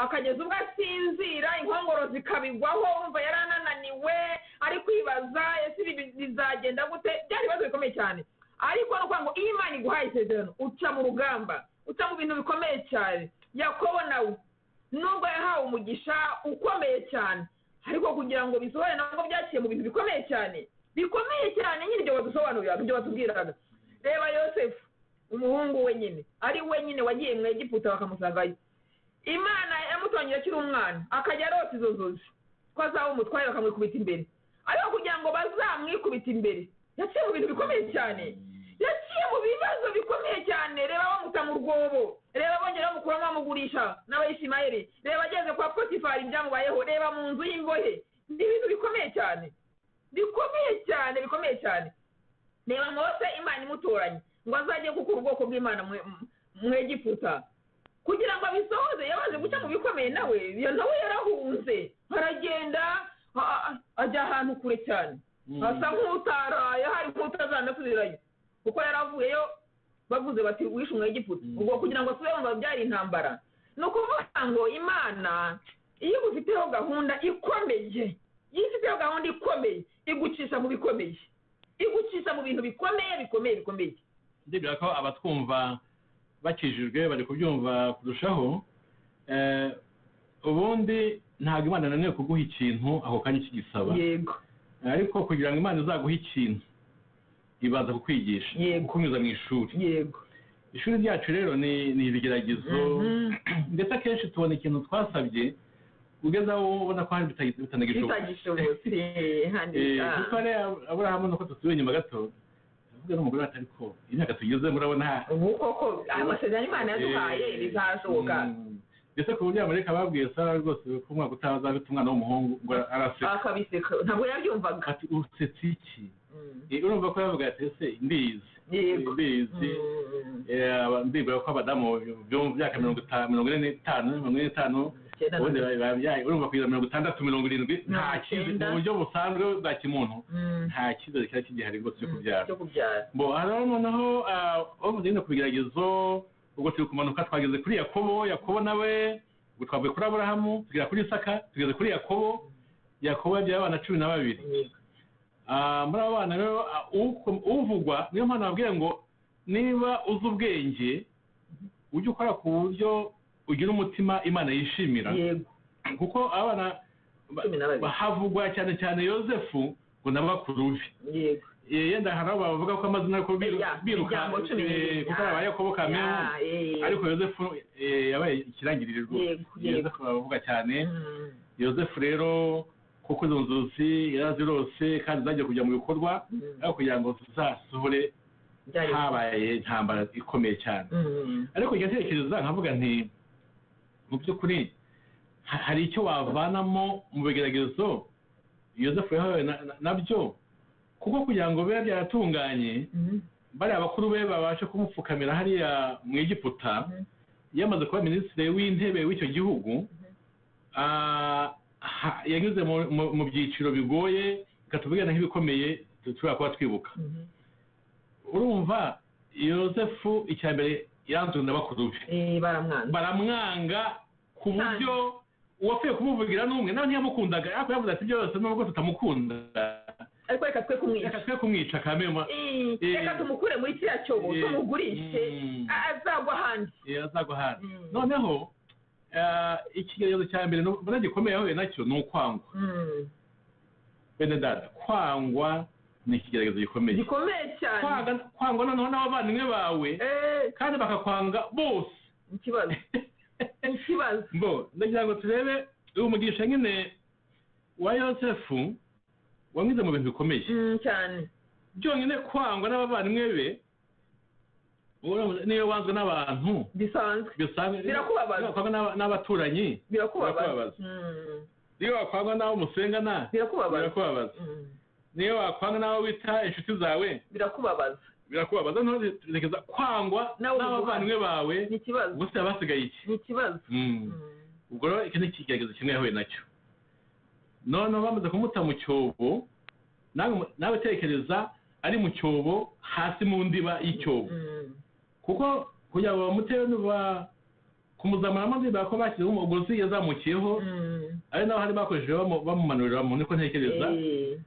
akageza ubwo asinzira inkongoro zikabigwaho wumva yari anananiwe ari kwibaza ese ibi bi- bizagenda gute byari ibibazo bikomeye cyane ariko ni ukuvuga ngo iyo imana iguhaye isezerano uca mu rugamba uca mu bintu bikomeye cyane yakobo nawe nubwo yahawe umugisha ukomeye cyane ariko kugira ngo bisohore nabwo byaciye mu bintu bikomeye cyane bikomeye cyane nyine ibyo badusobanurira ibyo batubwiraga reba yosefu umuhungu wenyine ari wenyine wagiye mu egiputa bakamusangayo imana yamutongira akiri umwana akajya arota izo zozi ko azaba umutware bakamwikubita imbere ariko kugira ngo bazamwikubite imbere yaciye mu bintu bikomeye cyane yaciye mu bintu ibibazo bikomeye cyane reba bamuta mu rwobo reba bongera bamukuramo bamugurisha n'abayishimayeri reba ageze kwa potifari ibyamubayeho reba mu nzu y'imbohe ni ibintu bikomeye cyane bikomeye cyane bikomeye cyane reba mose imana imutoranye ngo azajye gukura ubwoko bw'imana mu- mu- mu egiputa kugira ngo abisohoze yabanje guca mu bikomeye nawe iyo nawe yarahunze aragenda a- a- ajya ahantu kure cyane Mm. asa nk'utaraye hari nk'utazanasubirayo kuko yaravuyeyo bavuze bati wishe umwegiputa Mm. ubwo kugira ngo asubire mu byari intambara ni ukuvuga ngo imana iyo igufiteho gahunda ikomeye iyo ifiteho gahunda ikomeye igucisha mu bikomeye igucisha mu bintu bikomeye bikomeye bikomeye ndibwira ko abatwumva bakijijwe bari kubyumva kurushaho Eh, ubundi ntabwo imana nanone kuguha ikintu ako kanya kigisaba yego ariko kugira ngo imana izaguhe ikintu ibanza kukwigisha Yego. kukunyuza mu ishuri yego ishuri ryacu rero ni ni ibigeragezo Mhm. ndetse akenshi tubona ikintu twasabye ugeze aho ubona ko hari bitagi- bitanagishoboka bitagishobotse hano Eh, ah. kuko rero aburahamu nuko tutuye inyuma gato avuga n'umugore ati ariko imyaka tugeze murabona ubu koko amasezerano imana yaduhaye bizashoboka Mm. ndetse ku buryo amareka babwiye sara rwose ko umwaka utaha azafite umwana w'umuhungu ngo araseka akabiseka ntabwo yabyumvaga ati usetse iki Mm. Eh, urumva ko yavuga ati ese mbizi yego mbizi Mm. Eh, aba- ndibwira ko abadamu byo mu myaka mirongo itanu mirongo ine n'itanu mirongo ine n'itanu Icyenda na ubundi ba- babyaye urumva kugeza mirongo itandatu mirongo irindwi nta Mirongo cyizere icyenda. mu buryo busanzwe bwa kimuntu Mm. nta cyizere cyari kigihari rwose cyo kubyara cyo kubyara bo hariho noneho ubu nyine ku bigeragezo ubwo turi kumanuka twageze kuri yakobo yakobo nawe ubwo twavuye kuri aburahamu tugera kuri isaka tugeze kuri yakobo yakobo yabyaye abana cumi na babiri yego Ah, muri abo bana rero ah, uko- uvugwa niyo mpamvu nababwiye ngo niba uzi ubwenge ujye ukora ku buryo ugira umutima imana yishimira yego kuko abana ba- Cumi na babiri. ba- havugwa cyane cyane yosefu ngo na bakuru be yego Eh, yenda hari abo bavuga ko amazina ariko Ya, biruka imiryango cumi eh, n'ibiri. kuko ari abayakobo kamere Ya, eh. ariko yosefu eh, yabaye ikirangirire rwose Yego, yego. yosefu baravuga cyane Mm. yosefu rero kuko izo nzozi yarazirose kandi zagiye kujya mu bikorwa Mm. aho kugira ngo zizasohore Byari- habaye intambara ikomeye cyane Mm. ariko njya ntekereza nkavuga nti mu by'ukuri ha- hari icyo wavanamo mu bigeragezo yosefu yahawe na- na- nabyo kuko kugira ngo bibe byaratunganye Mm. bariya bakuru be babashe kumupfukamira hariya mu egiputa Mhm. yamaze kuba minisitiri w'intebe w'icyo gihugu ah, ha- yanyuze mu- mu- mu byiciro bigoye katuvugana nk'ibikomeye tu- tushobora kuba twibuka Mhm. urumva yosefu icya mbere yanzwe na bakuru be Eh, baramwanze baramwanga ku buryo uwapfuye kumuvugira n'umwe nawe ntiyamukundaga ariko yavuze ati byose nubwo tutamukunda ariko reka twe kumwica reka twe kumwica kamema Eh, Eh. reka tumukure muri kiriya cyobo Eh. tumugurishe Mm. a- azagwa ahandi Eh, azagwa hano Mm. noneho eh, ikigeregezo cya mbere no- mbona gikomeye yahuye nacyo ni ukwangwa Mm. bene dada kwangwa ni ikigeregezo gikomeye gikomeye cyane Kwanga- kwangwa noneho n'abavandimwe bawe Eh, kandi bakakwanga bose ikibazo ikibazo bo ndagira ngo turebe uyu mugisha nyine wa yosefu wamwize mu bintu bikomeye Mm, cyane byonyine kwangwa n'abavandimwe be uramutse- niyo wanzwe n'abantu bisanzwe bisanzwe Birakubabaza. iyo wakwangwa n'aba- n'abaturanyi birakubabaza Birakubabaza. Mm. iyo wakwangwa n'abo musengana birakubabaza birakubabaza Mm. niyo wakwanga n'abo wita inshuti zawe birakubabaza birakubabaza nturekeza kwangwa Nawe ubivuga. n'abavandimwe bawe ni ikibazo gusa basigaye iki ni ikibazo Mm. Mm. ubwo rero iki ni ikigeregezo kimwe yahuye nacyo noneho bamaze kumuta mu cyobo nawe mu- nawe tekereza ari mu cyobo hasi mu ndiba y'icyobo Mm. kuko kugira ngo bamutebe nuba- kumuzamuramo ndiba ko bashyizeho umugozi yazamukiyeho Mm. ari naho hari bakoresheje bamu- bamumanuriramo niko ntekereza Eh.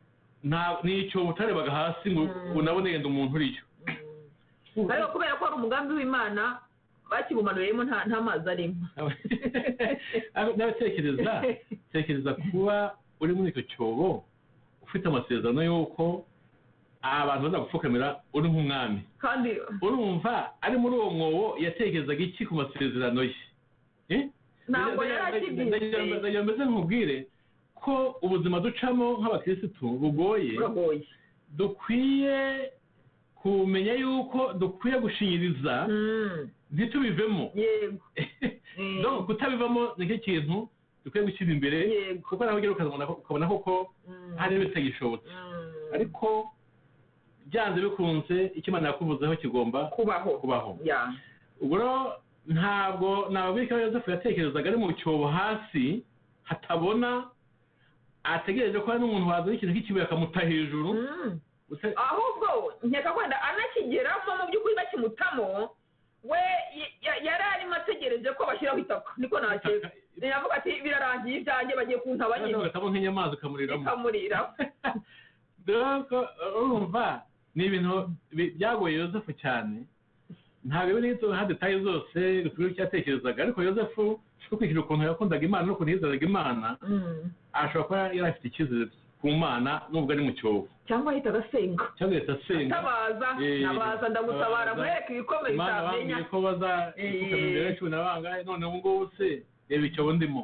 nta ni icyobo utarebaga hasi ngo Mm. unabone yenda umuntu uriyo Mm. ariko kubera ko ari umugambi w'imana bakibumanuriyemo nta nta mazi arimo n'abatekereza tekereza kuba uri muri icyo cyobo ufite amasezerano y'uko abantu bazagupfukamira uri nk'umwami kandi urumva ari muri uwo mwobo yatekerezaga iki ku masezerano ye Eh? ntabwo Ndagira- ndagira- yarakibyizeye ndagira mbese nkubwire ko ubuzima ducamo nk'abakirisitu bugoye buragoye dukwiye kumenya yuko dukwiye gushinyiriza Mm, ntitubivemo yego donc Eh, kutabivamo nicyo kintu dukwiye gushyira imbere yego kuko nawe ugera ukazabona ko- ukabona koko Mm, hari bitagishobotse mm, ariko byanze bikunze icyo imana yakuvuzeho kigomba kubaho kubaho ya ubwo rero ntabwo nababika yosefu yatekerezaga ari mu cyobo hasi hatabona ategereje ko hari n'umuntu wazana ikintu cy'ikibuye akamuta hejuru Mm. Usa- ahubwo nkeka wenda anakigeramo mu by'ukuri bakimutamo we y- ya- yari arimo ategereje ko bashyiraho itaka niko nakeka yavuga ati birarangiye ibyanjye bagiye kuntaba Noneho nyine ugahitamo nk'inyamaswa ukamuriramo ikamurira dore urumva ni ibintu bi- byagoye yosefu cyane ntabwo biri nka detaye zose turi icyatekerezaga ariko yosefu ko kwishyura ukuntu yakundaga imana n'ukuntu yizeraga imana Mm. ashobora kuba yari afite icyizere ku mana nubwo ari mu cyobo cyangwa ahita agasenga cyangwa leta asenga tabaza Eh, nabaza ndagutabara tabaza. mureke ibikomere imana bitamenya bambwiye ko baza Eh. kukamenya cumi na bangahe none ubu ngubu se reba icyobo ndimo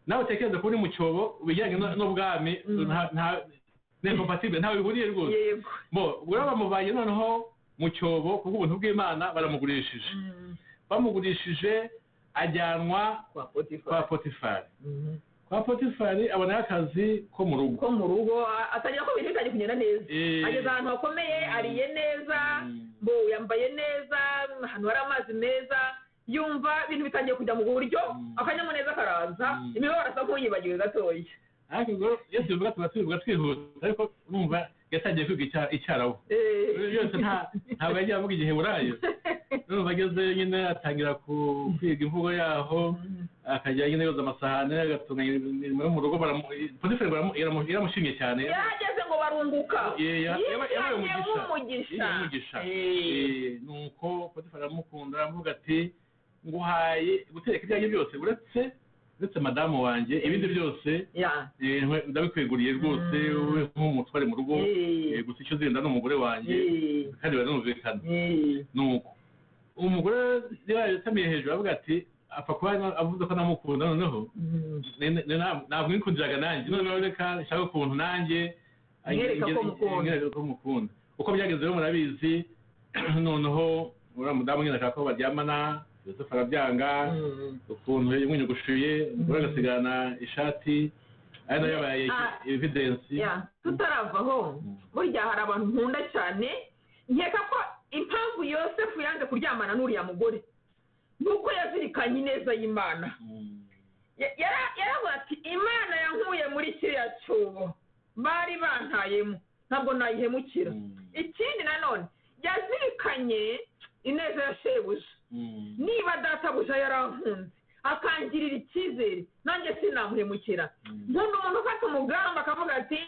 nawe utekereze ko uri mu cyobo ibijyanye no- n'ubwami Mm. nta- nta- ni incompatible, ntawe bihuriye rwose yego bo ubwo rero bamuvanye noneho mu cyobo ku bw'ubuntu bw'imana baramugurishije Mm. bamugurishije ajyanwa kwa kwa potifari potifari kwa potifari abonayo akazi ko mu rugo ko mu rugo a- atangira ko ibintu bitangiye kugenda neza Eh, ageze ahantu hakomeye ariye neza Mm. bo yambaye neza ahantu hari amazi meza yumva ibintu bitangiye kujya mu buryo Mm. akanyamuneza karaza Mm. imibabaro asa nk'uyibagiwe gatoya ariko ubwo iyo tubivuga tuba tubivuga twihuta ariko numva yatangiye kwiga icya- icyarabu Eh. Ibyo byose nta- ntabwo yagiye avuga igiheburayo numva agezeyo nyine atangira ku- kwiga imvugo yaho akajya nyine yoza amasahane agatunganya imirimo yo mu rugo baramu- potifari baramu- iramu- iramushimye cyane yarageze ngo barunguka Eh, ya- Yishyanye yabaye- yabaye umugisha. nk'umugisha Yishyanye umugisha. Eh. Eh, nuko potifari aramukunda aravuga ati nguhaye gutereka ibyanjye byose uretse uretse madamu wanjye ibindi byose ya eh, nkwe- ndabikweguriye rwose Mm. wowe nk'umutware mu rugo eh, Eh. gusa icyo uzenda ni umugore wanjye Eh. kandi baranumvikana Eh. nuko umugore yatamiye hejuru aravuga ati apfa kuba avuze ko anamukunda noneho Mm. ne- ne- na- ntabwo mwikundiraga nanjye noneho reka nshaka ukuntu nanjye Mwereka ko mukunda. mwereka ko mukunda uko byagenze rero murabizi noneho uriya mudamu nyine ashaka ko baryamana yosefu arabyanga Mm. ukuntu yamwinyogoshuye umugore agasigana ishati ari nayo yabaye Ah. evidensi ya tutaravaho burya hari abantu nkunda cyane nkeka ko impamvu yosefu yanze kuryamana n'uriya mugore ni uko yazirikanye ineza y'imana Mm. Ya- yara- yaravuga ati imana yankuye muri kiriya cyobo bari bantayemo ntabwo nayihemukira Mm. ikindi nanone yazirikanye ineza ya shebuja Mm. niba databuja yarankunze akangirira icyizere nanjye sinamuhemukira Mm. nkunda umuntu ufata umugambi akavuga ati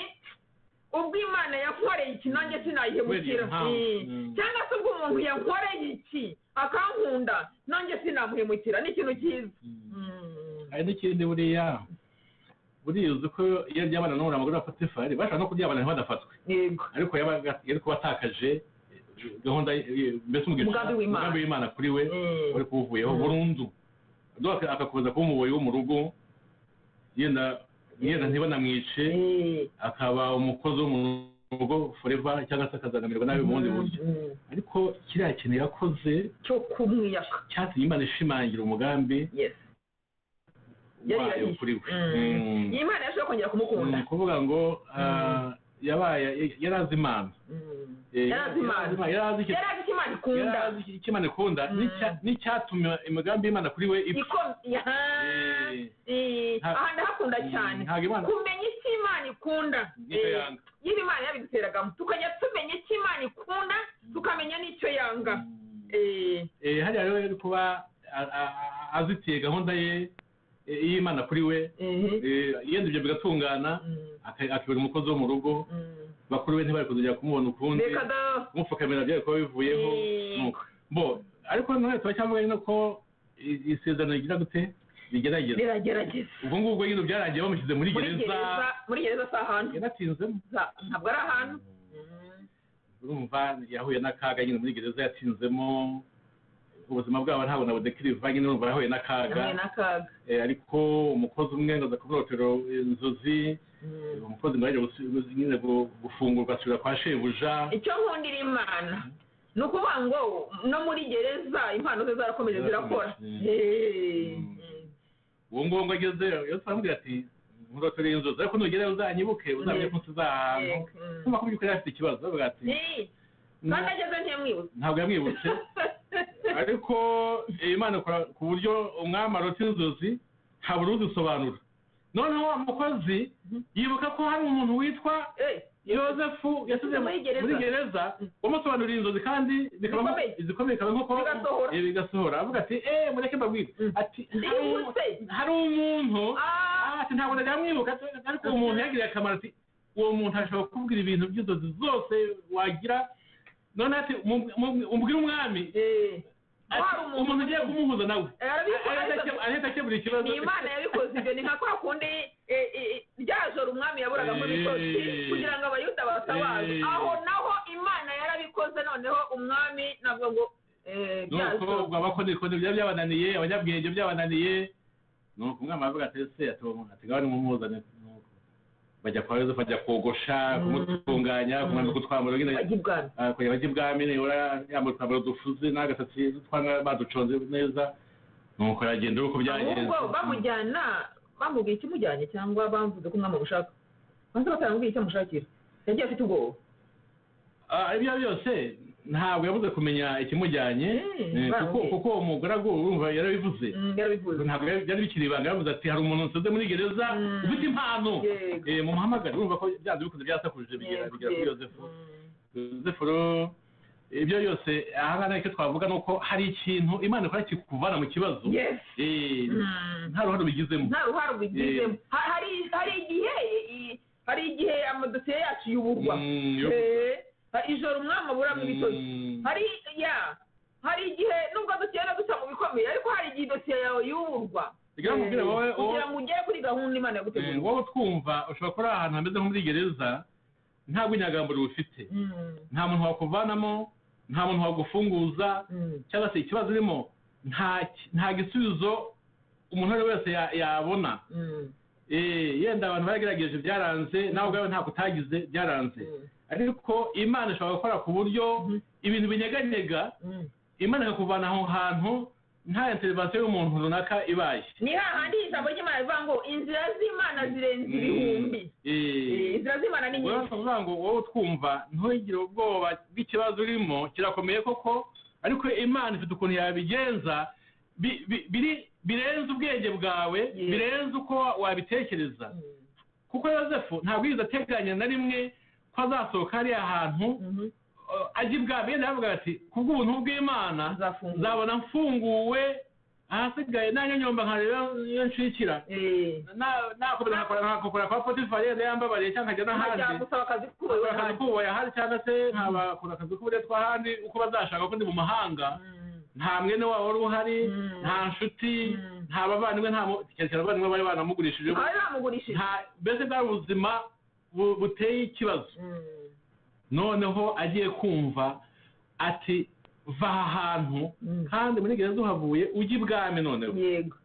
ubwo imana yankoreye iki nanjye sinayihemukira Wiriya mpamvu. Eh, Mm. cyangwa se ubwo umuntu yankoreye iki akankunda nanjye sinamuhemukira ni ikintu cyiza Mm. Mm. hari n'ikindi buriya buriya uzi ko iyo aryamana n'uriya mugore wa potifari bashobora no kuryamana ntibadafatwe yego ariko yabaga yari kuba atakaje gahunda ye- mbese umugisha- Umugambi w'Imana. umugambi w'imana kuri we Mm. wari kuwuvuyeho burundu do akakomeza kuba umuboyi wo mu rugo yenda yenda ntibanamwice Eh. akaba umukozi wo mu rugo foreva cyangwa se akazaganirwa nabi mu bundi buryo Mm. ariko kiriya kintu yakoze cyo kumwiyaka cyatumye imana ishimangira umugambi yes Yari wayo yahishe. kuri we Mm. Mm. iyi imana yashobora kongera kumukunda ni ukuvuga ngo ah, yabaye yari azi imana Mm. Eh, Yari azi Imana. yari azi- yari azi icyo- yari azi icyo imana yari ikunda azi icyo imana ikunda Mm. n'icya- n'icyatumye imigambi y'imana kuri we ipfa Iko- ya- Eh. Eh. Ha- aha ndahakunda Mm, cyane ntabwo imana kumenya icyo imana ikunda nicyo Eh, yanga iyo imana yabiduteragamo tukajya tumenya icyo imana ikunda tukamenya n'icyo yanga Eh, Eh, hariya rero yari kuba a- a- a- azitiye gahunda ye eh, y'imana kuri we eh, Eh, yenda ibyo bigatungana mm, aka- akibera umukozi wo mu rugo mm. bakuru be ntibari kuzongera kumubona ukundi reka da kumupfukamira byari kuba bivuyeho Eh. nuko bo ariko nanone turacyavuga nyine ko i- isezerano rigira gute rigerageza riragerageza ubwo ngubwo nyine byarangiye bamushyize muri muri gereza gereza muri gereza si ahantu yanatinzemo Za- ntabwo ari ahantu Mm. urumva yahuye n'akaga nyine muri gereza yatinzemo ubuzima bwabo ntabwo nabona kiriva nyine urumva arahuye n'akaga hamwe n'akaga Eh, ariko umukozi umwe ngo aza kuborotera inzozi Mm. umukozi ngo ajya gusi- nyine gu- gufungurwa asubira kwa shebuja icyo nkundira imana ni ukuvuga ngo no muri gereza impano ze zarakomeje zirakora Mm. Hey. Mm. uwo nguwo ngo ageze yose aramubwira ati nkurotore inzozi ariko nugerayo uzanyibuke uzamenye ko nsizaha ahantu Mm. kuba kubyukuri yari afite ikibazo aravuga ati Hey. kandi ageze ntiyamwibuze ntabwo yamwibutse ariko iyi Mana ikora ku buryo umwami arota inzozi habura uzisobanura noneho wa mukozi yibuka ko hari umuntu witwa Eh, yosefu yasize Muri gereza. muri gereza wamusobanuriye inzozi kandi bikaba nko- Bikomeye. zikomeye bikaba nk'uko Bigasohora. Eh, bigasohora avuga ati eee mureke mbabwire Mm. ati hari umu- yibutse hari umuntu Ah, ati ntabwo ndamwibuka ariko uwo muntu yagiriye akamaro ati uwo muntu ashobora kukubwira ibintu by'inzozi zose wagira none ati mu- mu- umbwire umwami eh. ati Waba umuntu- umuntu ugiye kumuhuza nawe Arabikora, Ahita akebu- ahita akemura ikibazo ni imana yabikoze ibyo ni nka kwa kundi eh, eh, rya joro umwami yaburaga mu bitotsi Eh. kugira ngo abayuda batabaze Eh. aho naho imana yarabikoze noneho umwami navuga ngo eh, rya nuko joro abakonikono byaba byabananiye abanyabwenge byabananiye nuko umwami aravuga ati ese ati uwo muntu ati ngaho nimumuzane Nuko bajya kwa yozefu bajya kogosha Mm. kumutunganya kumwambika utwambaro nyine bajya ibwami Ah, kujya bajya ibwami nibura yambaye utwambaro dufuze n'agasatsi twanga baduconze neza nuko aragenda uko byagenze ahubwo bamujyana bamubwiye ikimujyanye cyangwa bamvuze ko umwami amushaka banza bataramubwiye icyo amushakira yagiye afite ubwoba Ah, ibyo byose ntabwo yabuze kumenya ikimujyanye Mm, eh, kuko bambwiye. kuko uwo mugore aguwe urumva yarabivuze Mm, yarabivuze ntabwo byari byari bikiri ibanga yavuze ati hari umuntu nsize muri gereza Mm. ufite impano Yego. Eh, mumuhamagare urumva ko byanze bikoze byasakuje bigera Yego, bigera kuri yego. yozefu Mm. yozefu rero ibyo byose ahangaha icyo twavuga ni uko hari ikintu imana ikora kikuvana mu kibazo Yes. Eh, Mm. nta ruhare ubigizemo nta ruhare ubigizemo Ha- hari hari igihe i- hari igihe amadosiye yacu yuburwa Mm, yo- Eh, ha- ijoro umwami aburamo ibitoki Mm. hari ya hari igihe nubwo dukenda dusa mu bikomeye ariko hari igihe idosiye yawe yuburwa Reka nkubwire wowe, Eh, kugira wowe- ngo ugere kuri gahunda imana Eh, yaguteguriye wowe utwumva ushobora kuba uri ahantu hameze nko muri gereza nta rw'inyagamburo ufite Mm, nta muntu wakuvanamo nta muntu wagufunguza mm. cyangwa se ikibazo urimo nta nta gisubizo umuntu uwo ari we wese ya- yabona Mm, Eh, yenda abantu baragerageje byaranze nawe ubwawe ntabwo utagize byaranze mm, ariko imana ishobora gukora ku buryo Mhm. ibintu binyeganyega mm. imana ikakuvana aho hantu nta interivasiyo y'umuntu runaka ibaye ni hahandi ijambo ry'imana rivuga ngo inzira z'imana Mm. zirenze ibihumbi Eh, Eh, inzira z'imana ni ubwo rero nyinshi turavuga ngo wowe utwumva ntugire ubwoba bw'ikibazo urimo kirakomeye koko ariko imana ifite ukuntu yabigenza bi- bi- biri- birenze ubwenge bwawe Yes. birenze uko wabitekereza Mm, kuko yosefu ntabwo yigeze ateganya na rimwe ko azasohoka hariya hantu mhm. eh, ajya ibwami yenda yavuga ati kubw'ubuntu bw'imana Uzafungura. nzabona mfunguwe ahasigaye nanya nyomba nkareba iyo nshikira Eh. Na- nakomeza nkakora nkakokora kwa potifari yenda yambabariye cyangwa nkajya nkajya n'ahandi gusaba akazi nkakora k'ubuyobozi akazi hanze k'ububoya ahandi cyangwa se nkabakora akazi k'uburetwa ahandi uko bazashaka ko ndi mu mahanga Mm. nta mwene wabo wari uhari Mm. nta nshuti Mm. nta bavandimwe nta mu- cyane abavandimwe bari banamugurishije aha bamugurishije nta mbese bwari ubuzima bu- buteye ikibazo noneho agiye kumva ati va aha hantu Mm. kandi muri gereza uhavuye ujya ibwami noneho yego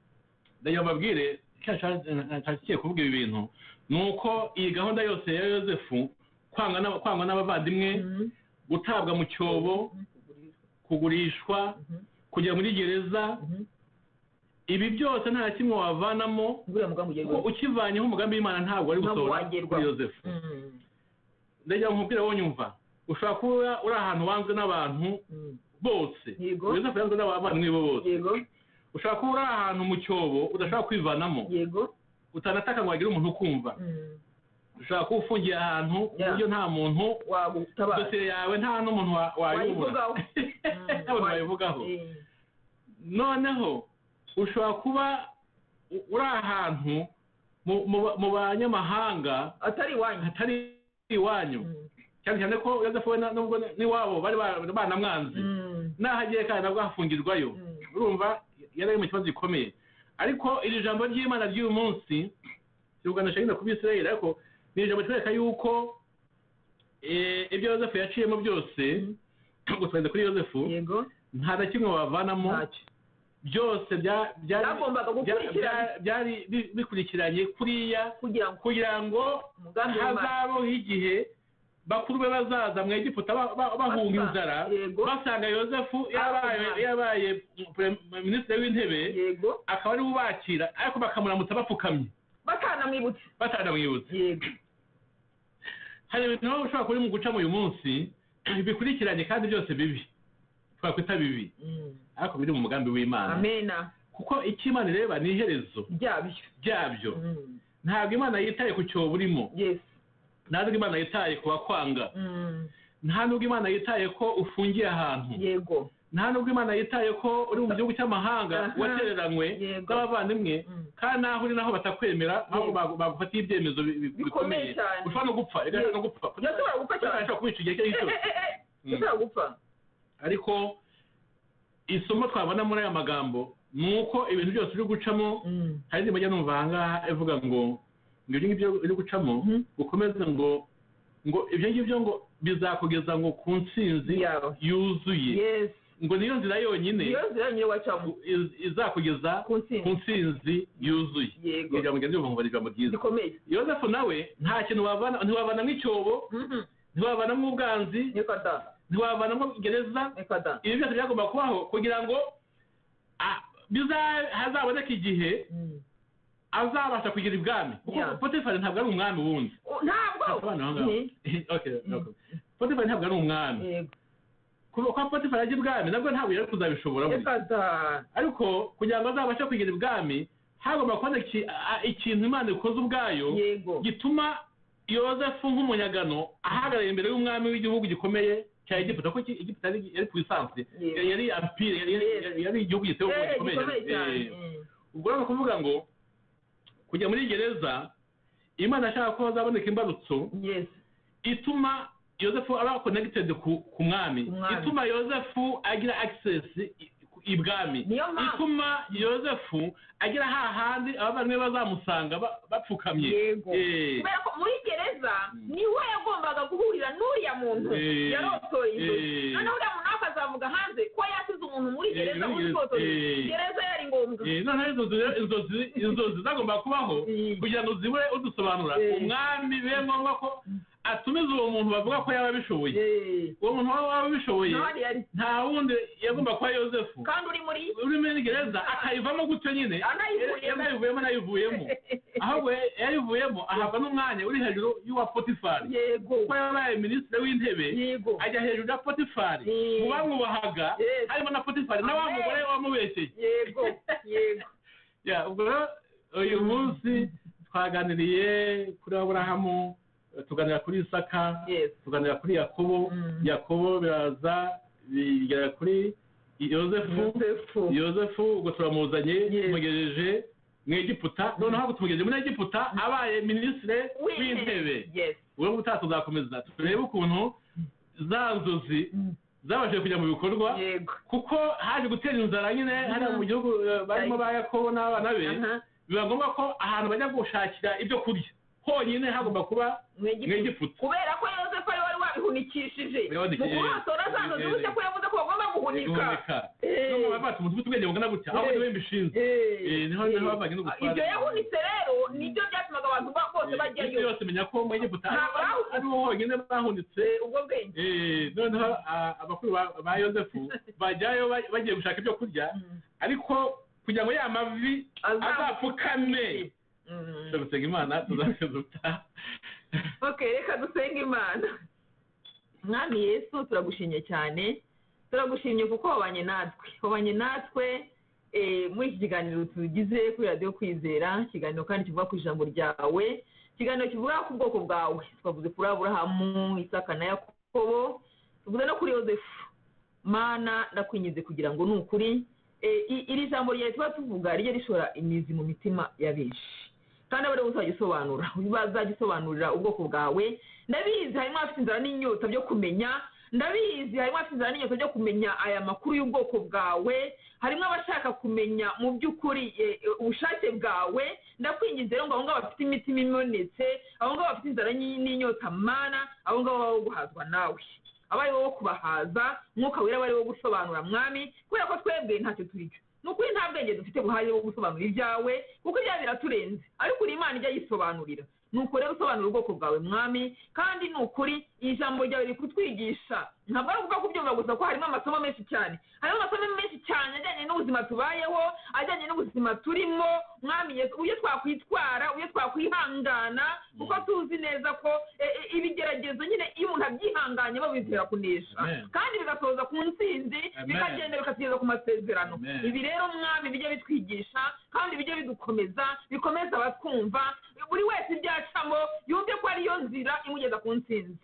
ndagira ngo mbabwire icyo nashatse- nashakiye kuvuga ibi bintu ni uko iyi gahunda yose ya yosefu kwangwa n'aba- kwangwa n'abavandimwe Mhm. gutabwa mu cyobo kugurishwa Mhm. kujya muri gereza Mhm. ibi byose nta na kimwe wavanamo nguriya mugambi ugiye kuko ukivanyeho umugambi w'imana ntabwo wari Ntabwo gusohora wagerwa. kuri yosefu Mm. ndagira ngo nkubwire wowe nyumva ushobora kuba uri ahantu wanzwe n'abantu Mm. bose Yego. yosefu yanzwe n'abavandimwe be bose yego ushobora kuba uri ahantu mu cyobo udashobora kwivanamo yego utanataka ngo hagire umuntu ukumva Mm. ushobora kuba ufungiye ahantu ku Yeah. buryo nta muntu wagutabara dosiye yawe nta n'umuntu wa- wayobora wayivugaho nta muntu wayivugaho noneho ushobora kuba u- uri ahantu mu- mu ba- mu banyamahanga atari iwanyu hatari iwanyu Mm. cyane cyane ko yozefu we na- nubwo n'iwabo bari ba- banamwanze Mm. n'ahagiye kandi nabwo hafungirwayo Mm. urumva yari ari mu kibazo gikomeye ariko iri jambo ry'imana ry'uyu munsi turuganisha nyine ku bisirayeli ariko ni ijambo ritwereka yuko eh, ibyo yozefu yaciyemo byose gusobanura kuri yozefu yego nta na kimwe wavanamo ntacyo byose bya- byari byagombaga bya- gukurikirana bya- byari bi- bikurikiranye kuriya kugira ngo kugira ngo umugambi w'imana hazabaho igihe bakuru be bazaza mu egiputa ba- ba- bahunga Basa, inzara yego. basanga yosefu yabaye Abana. yabaye pre- minisitiri w'intebe yego akaba ariwe ubakira ariko bakamuramutsa bapfukamye bakanamwibutsa batanamwibutse yego hari ibintu baba ushobora kuba uri mu gucamo uyu munsi bikurikiranye kandi byose bibi twakwita bibi Mm. ariko biri mu mugambi w'imana amena kuko icyo imana ireba ni iherezo ryabyo ryabyo Mm. ntabwo imana yitaye ku cyobo urimo yesu nta nubwo imana yitaye ku bakwanga Mm. nta nubwo imana yitaye ko ufungiye ahantu yego nta nubwo imana yitaye ko uri mu gihugu cy'amahanga Aha. watereranywe Yego. n'abavandimwe Mm. kandi naho uri naho batakwemera aho Yego. bagu- bagufatiye ibyemezo bi- bi- Bikomeye bikomeye cyane. ushobora no gupfa igahita no gupfa yashobora gupfa Kuko cyane ashobora kubica igihe icyo ari Eh, cyo cyose eh, eh, eh, Mm. yashobora gupfa ariko isomo twabona muri aya magambo ni uko ibintu byose uri gucamo Mm. hari indirimbo njya numva ahangaha ivuga ngo ngo ibyo ngibyo uri gucamo Mhm. ukomeze ngo ngo ibyo ngibyo ngo bizakugeza ngo ku ntsinzi yawe yuzuye yesu ngo niyo nzira yonyine iyo nzira nyine wacamo iz- izakugeza ku ku ntsinzi ntsinzi yuzuye yego ngo ijambo rya Yehova ngo barijambo ryiza rikomeye yosefu nawe nta kintu wavana ntiwavanamo icyobo Mhm. ntiwavanamo ubwanzi reka da ntiwavanamo gereza reka da ibi byose byagomba kubaho kugira ngo ah, biza- hazaboneke igihe Mm. azabasha kugira ibwami kuko Yeah. potifari ntabwo ari umwami wundi O- ntabwo Abana aho ngaho. Mhm. Okay, Mm. okay. potifari ntabwo ari umwami yego kuba kuba potifari ajya ibwami nabwo ntabwo yari kuzabishobora burya. reka da ariko kugira ngo azabashe kugira ibwami hagomba kubona iki- a- ikintu imana ikoze ubwayo yego gituma yozefu nk'umunyagano ahagarara imbere y'umwami w'igihugu gikomeye cya egiputa kuko iki- egiputa yari yari ku isansi Yego. yari ampire yari- yari- yari- yari igihugu giteye ubwoba Eh, gikomeye gikomeye cyane Eh, ubwo rero ni ukuvuga ngo kujya muri gereza imana ashaka ko hazaboneka imbarutso Mm. yes ituma yosefu aba connected ku, ku mwami Ku mwami. ituma yosefu agira access i- ibwami niyo mpamvu ituma yosefu agira hahandi abavandimwe bazamusanga ba- bapfukamye yego Eh, kubera ko muri gereza Mm. niwe yagombaga guhurira n'uriya muntu Eh, yarotoye eh. inzozi noneho uriya muntu nawe akazavuga hanze ko yasize umuntu muri Eh, gereza muri muri gereza. fotoye Eh. gereza yari ngombwa eh, noneho inzozi rero, inzozi- inzozi zagomba kubaho Eh, kugira ngo zibure udusobanura Eh. umwami bibe ngombwa ko atumiza uwo muntu bavuga ko yaba abishoboye eh. uwo muntu waba waba abishoboye n'abandi yari nta wundi yagomba kuba yosefu kandi uri muri uri muri gereza akayivamo gutyo nyine anayivuyemo yanayivuyemo anayivuyemo ahubwo yayivuyemo ahabwa n'umwanya uri hejuru y'uwa potifari yego kuko yabaye minisitiri w'intebe yego ajya hejuru ya potifari Eh. mu bamwubahaga Yes. harimo na potifari na wa Amen. mugore wamubeshye yego yego Ya, ubwo rero uyu munsi twaganiriye kuri aburahamu tuganira kuri isaka yes tuganira kuri yakobo Mm. yakobo biraza bigera kuri yosefu yosefu yosefu ubwo turamuzanye Yes. tumugejeje mu egiputa noneho ubwo tumugejeje muri egiputa abaye minisitiri w'intebe yes ubwo ubutaha tuzakomeza turebe ukuntu za nzozi zabashije kujya mu bikorwa yego kuko haje gutera inzara nyine hariya mu gihugu eh, barimo ba yakobo n'abana be aha biba ngombwa ko ahantu bajya gushakira ibyo kurya honyine hagomba kuba mu mu Egiputa. egiputa kubera ko yosefu ari wari wabihunikishije mu Wabihunikishije. kubatora za ntozi gutya ko yavuze ko bagomba guhunika guhunika Eh, no mu batu mutu ubwenge bungana gutya aho niwe mbishinzwe eh, Eh, niho- niho eh. bavanye n'ubutware. ibyo yahunitse rero nibyo byatumaga abantu ba- bose isi bajyayo yose menya ko mu egiputa Nta ari- ari- ariho honyine bahunitse Eh, ubwo bwenge Eh, noneho ah, abakuru ba- ba yosefu bajyayo ba- bagiye gushaka ibyo kurya Mm. ariko kugira ngo ya mavi Azam- azapfukame Mm. turagusenga imana tuzakizutaha okay reka dusenga imana mwami yesu turagushimye cyane turagushimye kuko wabanye natwe wabanye natwe eh, muri iki kiganiro tugize kuri radiyo kwizera ikiganiro kandi kivuga ku ijambo ryawe ikiganiro kivuga ku bwoko bwawe twavuze kuri aburahamu isaka na yakobo tuvuze no kuri yosefu mana ndakwingize kugira ngo ni ukuri Eh, i- iri jambo ryawe tuba tuvuga rijya rishora imizi mu mitima ya benshi kandi abari bose bagisobanura bazagisobanurira ubwoko bwawe ndabizi harimo abafite inzara n'inyota byo kumenya ndabizi harimo abafite inzara n'inyota byo kumenya aya makuru y'ubwoko bwawe harimo abashaka kumenya mu by'ukuri eh, eh, ubushake bwawe ndakwingize rero ngo abo ngabo bafite imitima imenetse abo ngabo bafite inzara n'i- n'inyota mana abo ngabo baba baguhazwa nawe aba ari wowe wo kubahaza mwuka wera aba ari wo gusobanura mwami kubera ko twebwe ntacyo turi cyo ni ukuri nta bwenge dufite buhari wo gusobanura ibyawe kuko ibyawe biraturenze ariko uri imana ijya yisobanurira ni uko rero usobanura ubwoko bwawe mwami kandi ni ukuri iri jambo ryawe riri kutwigisha ntabwo ari ukuvuga kubyumva gusa ko harimo amasomo menshi cyane harimo amasomo menshi cyane ajyanye n'ubuzima tubayeho ajyanye n'ubuzima turimo mwami Yesu, uburyo twakwitwara uburyo twakwihangana kuko tuzi neza ko e, e, ibigeragezo nyine iyo umuntu abyihanganye babizera kunesha Amen. kandi bigasoza ku ntsinzi Amen. bikagenda bigenda bikatugeza ku masezerano Amen. ibi rero mwami bijye bitwigisha kandi bijye bidukomeza bikomeza abatwumva buri wese ibyo acamo yumve ko ariyo nzira imugeza ku ntsinzi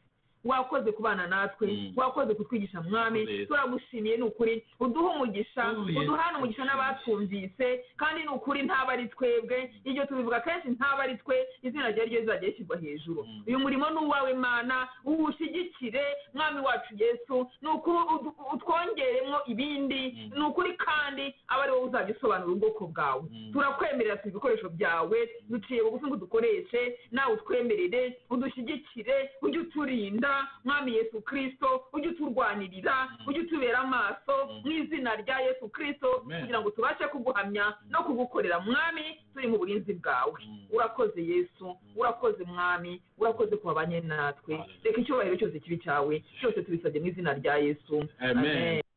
wakoze kubana natwe Mm. wakoze kutwigisha mwami Yes. turagushimiye ni ukuri uduhe umugisha Oh, yes. uduhane umugisha n'abatwumvise kandi ni ukuri ntaba ari twebwe iryo tubivuga kenshi ntaba ari twe izina ryawe ryo rizajya rishyirwa hejuru Mm. uyu murimo ni uwawe mana uwushyigikire mwami wacu yesu ni ukuri udu- utwongeremo ibindi Mm. ni ukuri kandi aba ari wowe uzajya usobanura ubwoko bwawe Mm. turakwemerera turi ibikoresho byawe duciye bugufi ngo dukoreshe nawe utwemerere udushyigikire ujye uturinda mwami yesu kirisito ujye uturwanirira Mm. ujye utubera amaso Mm. mu izina rya yesu kirisito Amen. kugira ngo tubashe kuguhamya no kugukorera mwami turi mu burinzi bwawe Mm. urakoze yesu urakoze mwami urakoze ku babanye natwe reka icyubahiro cyose kibi cyawe cyose tubisabye mu izina rya yesu Amen.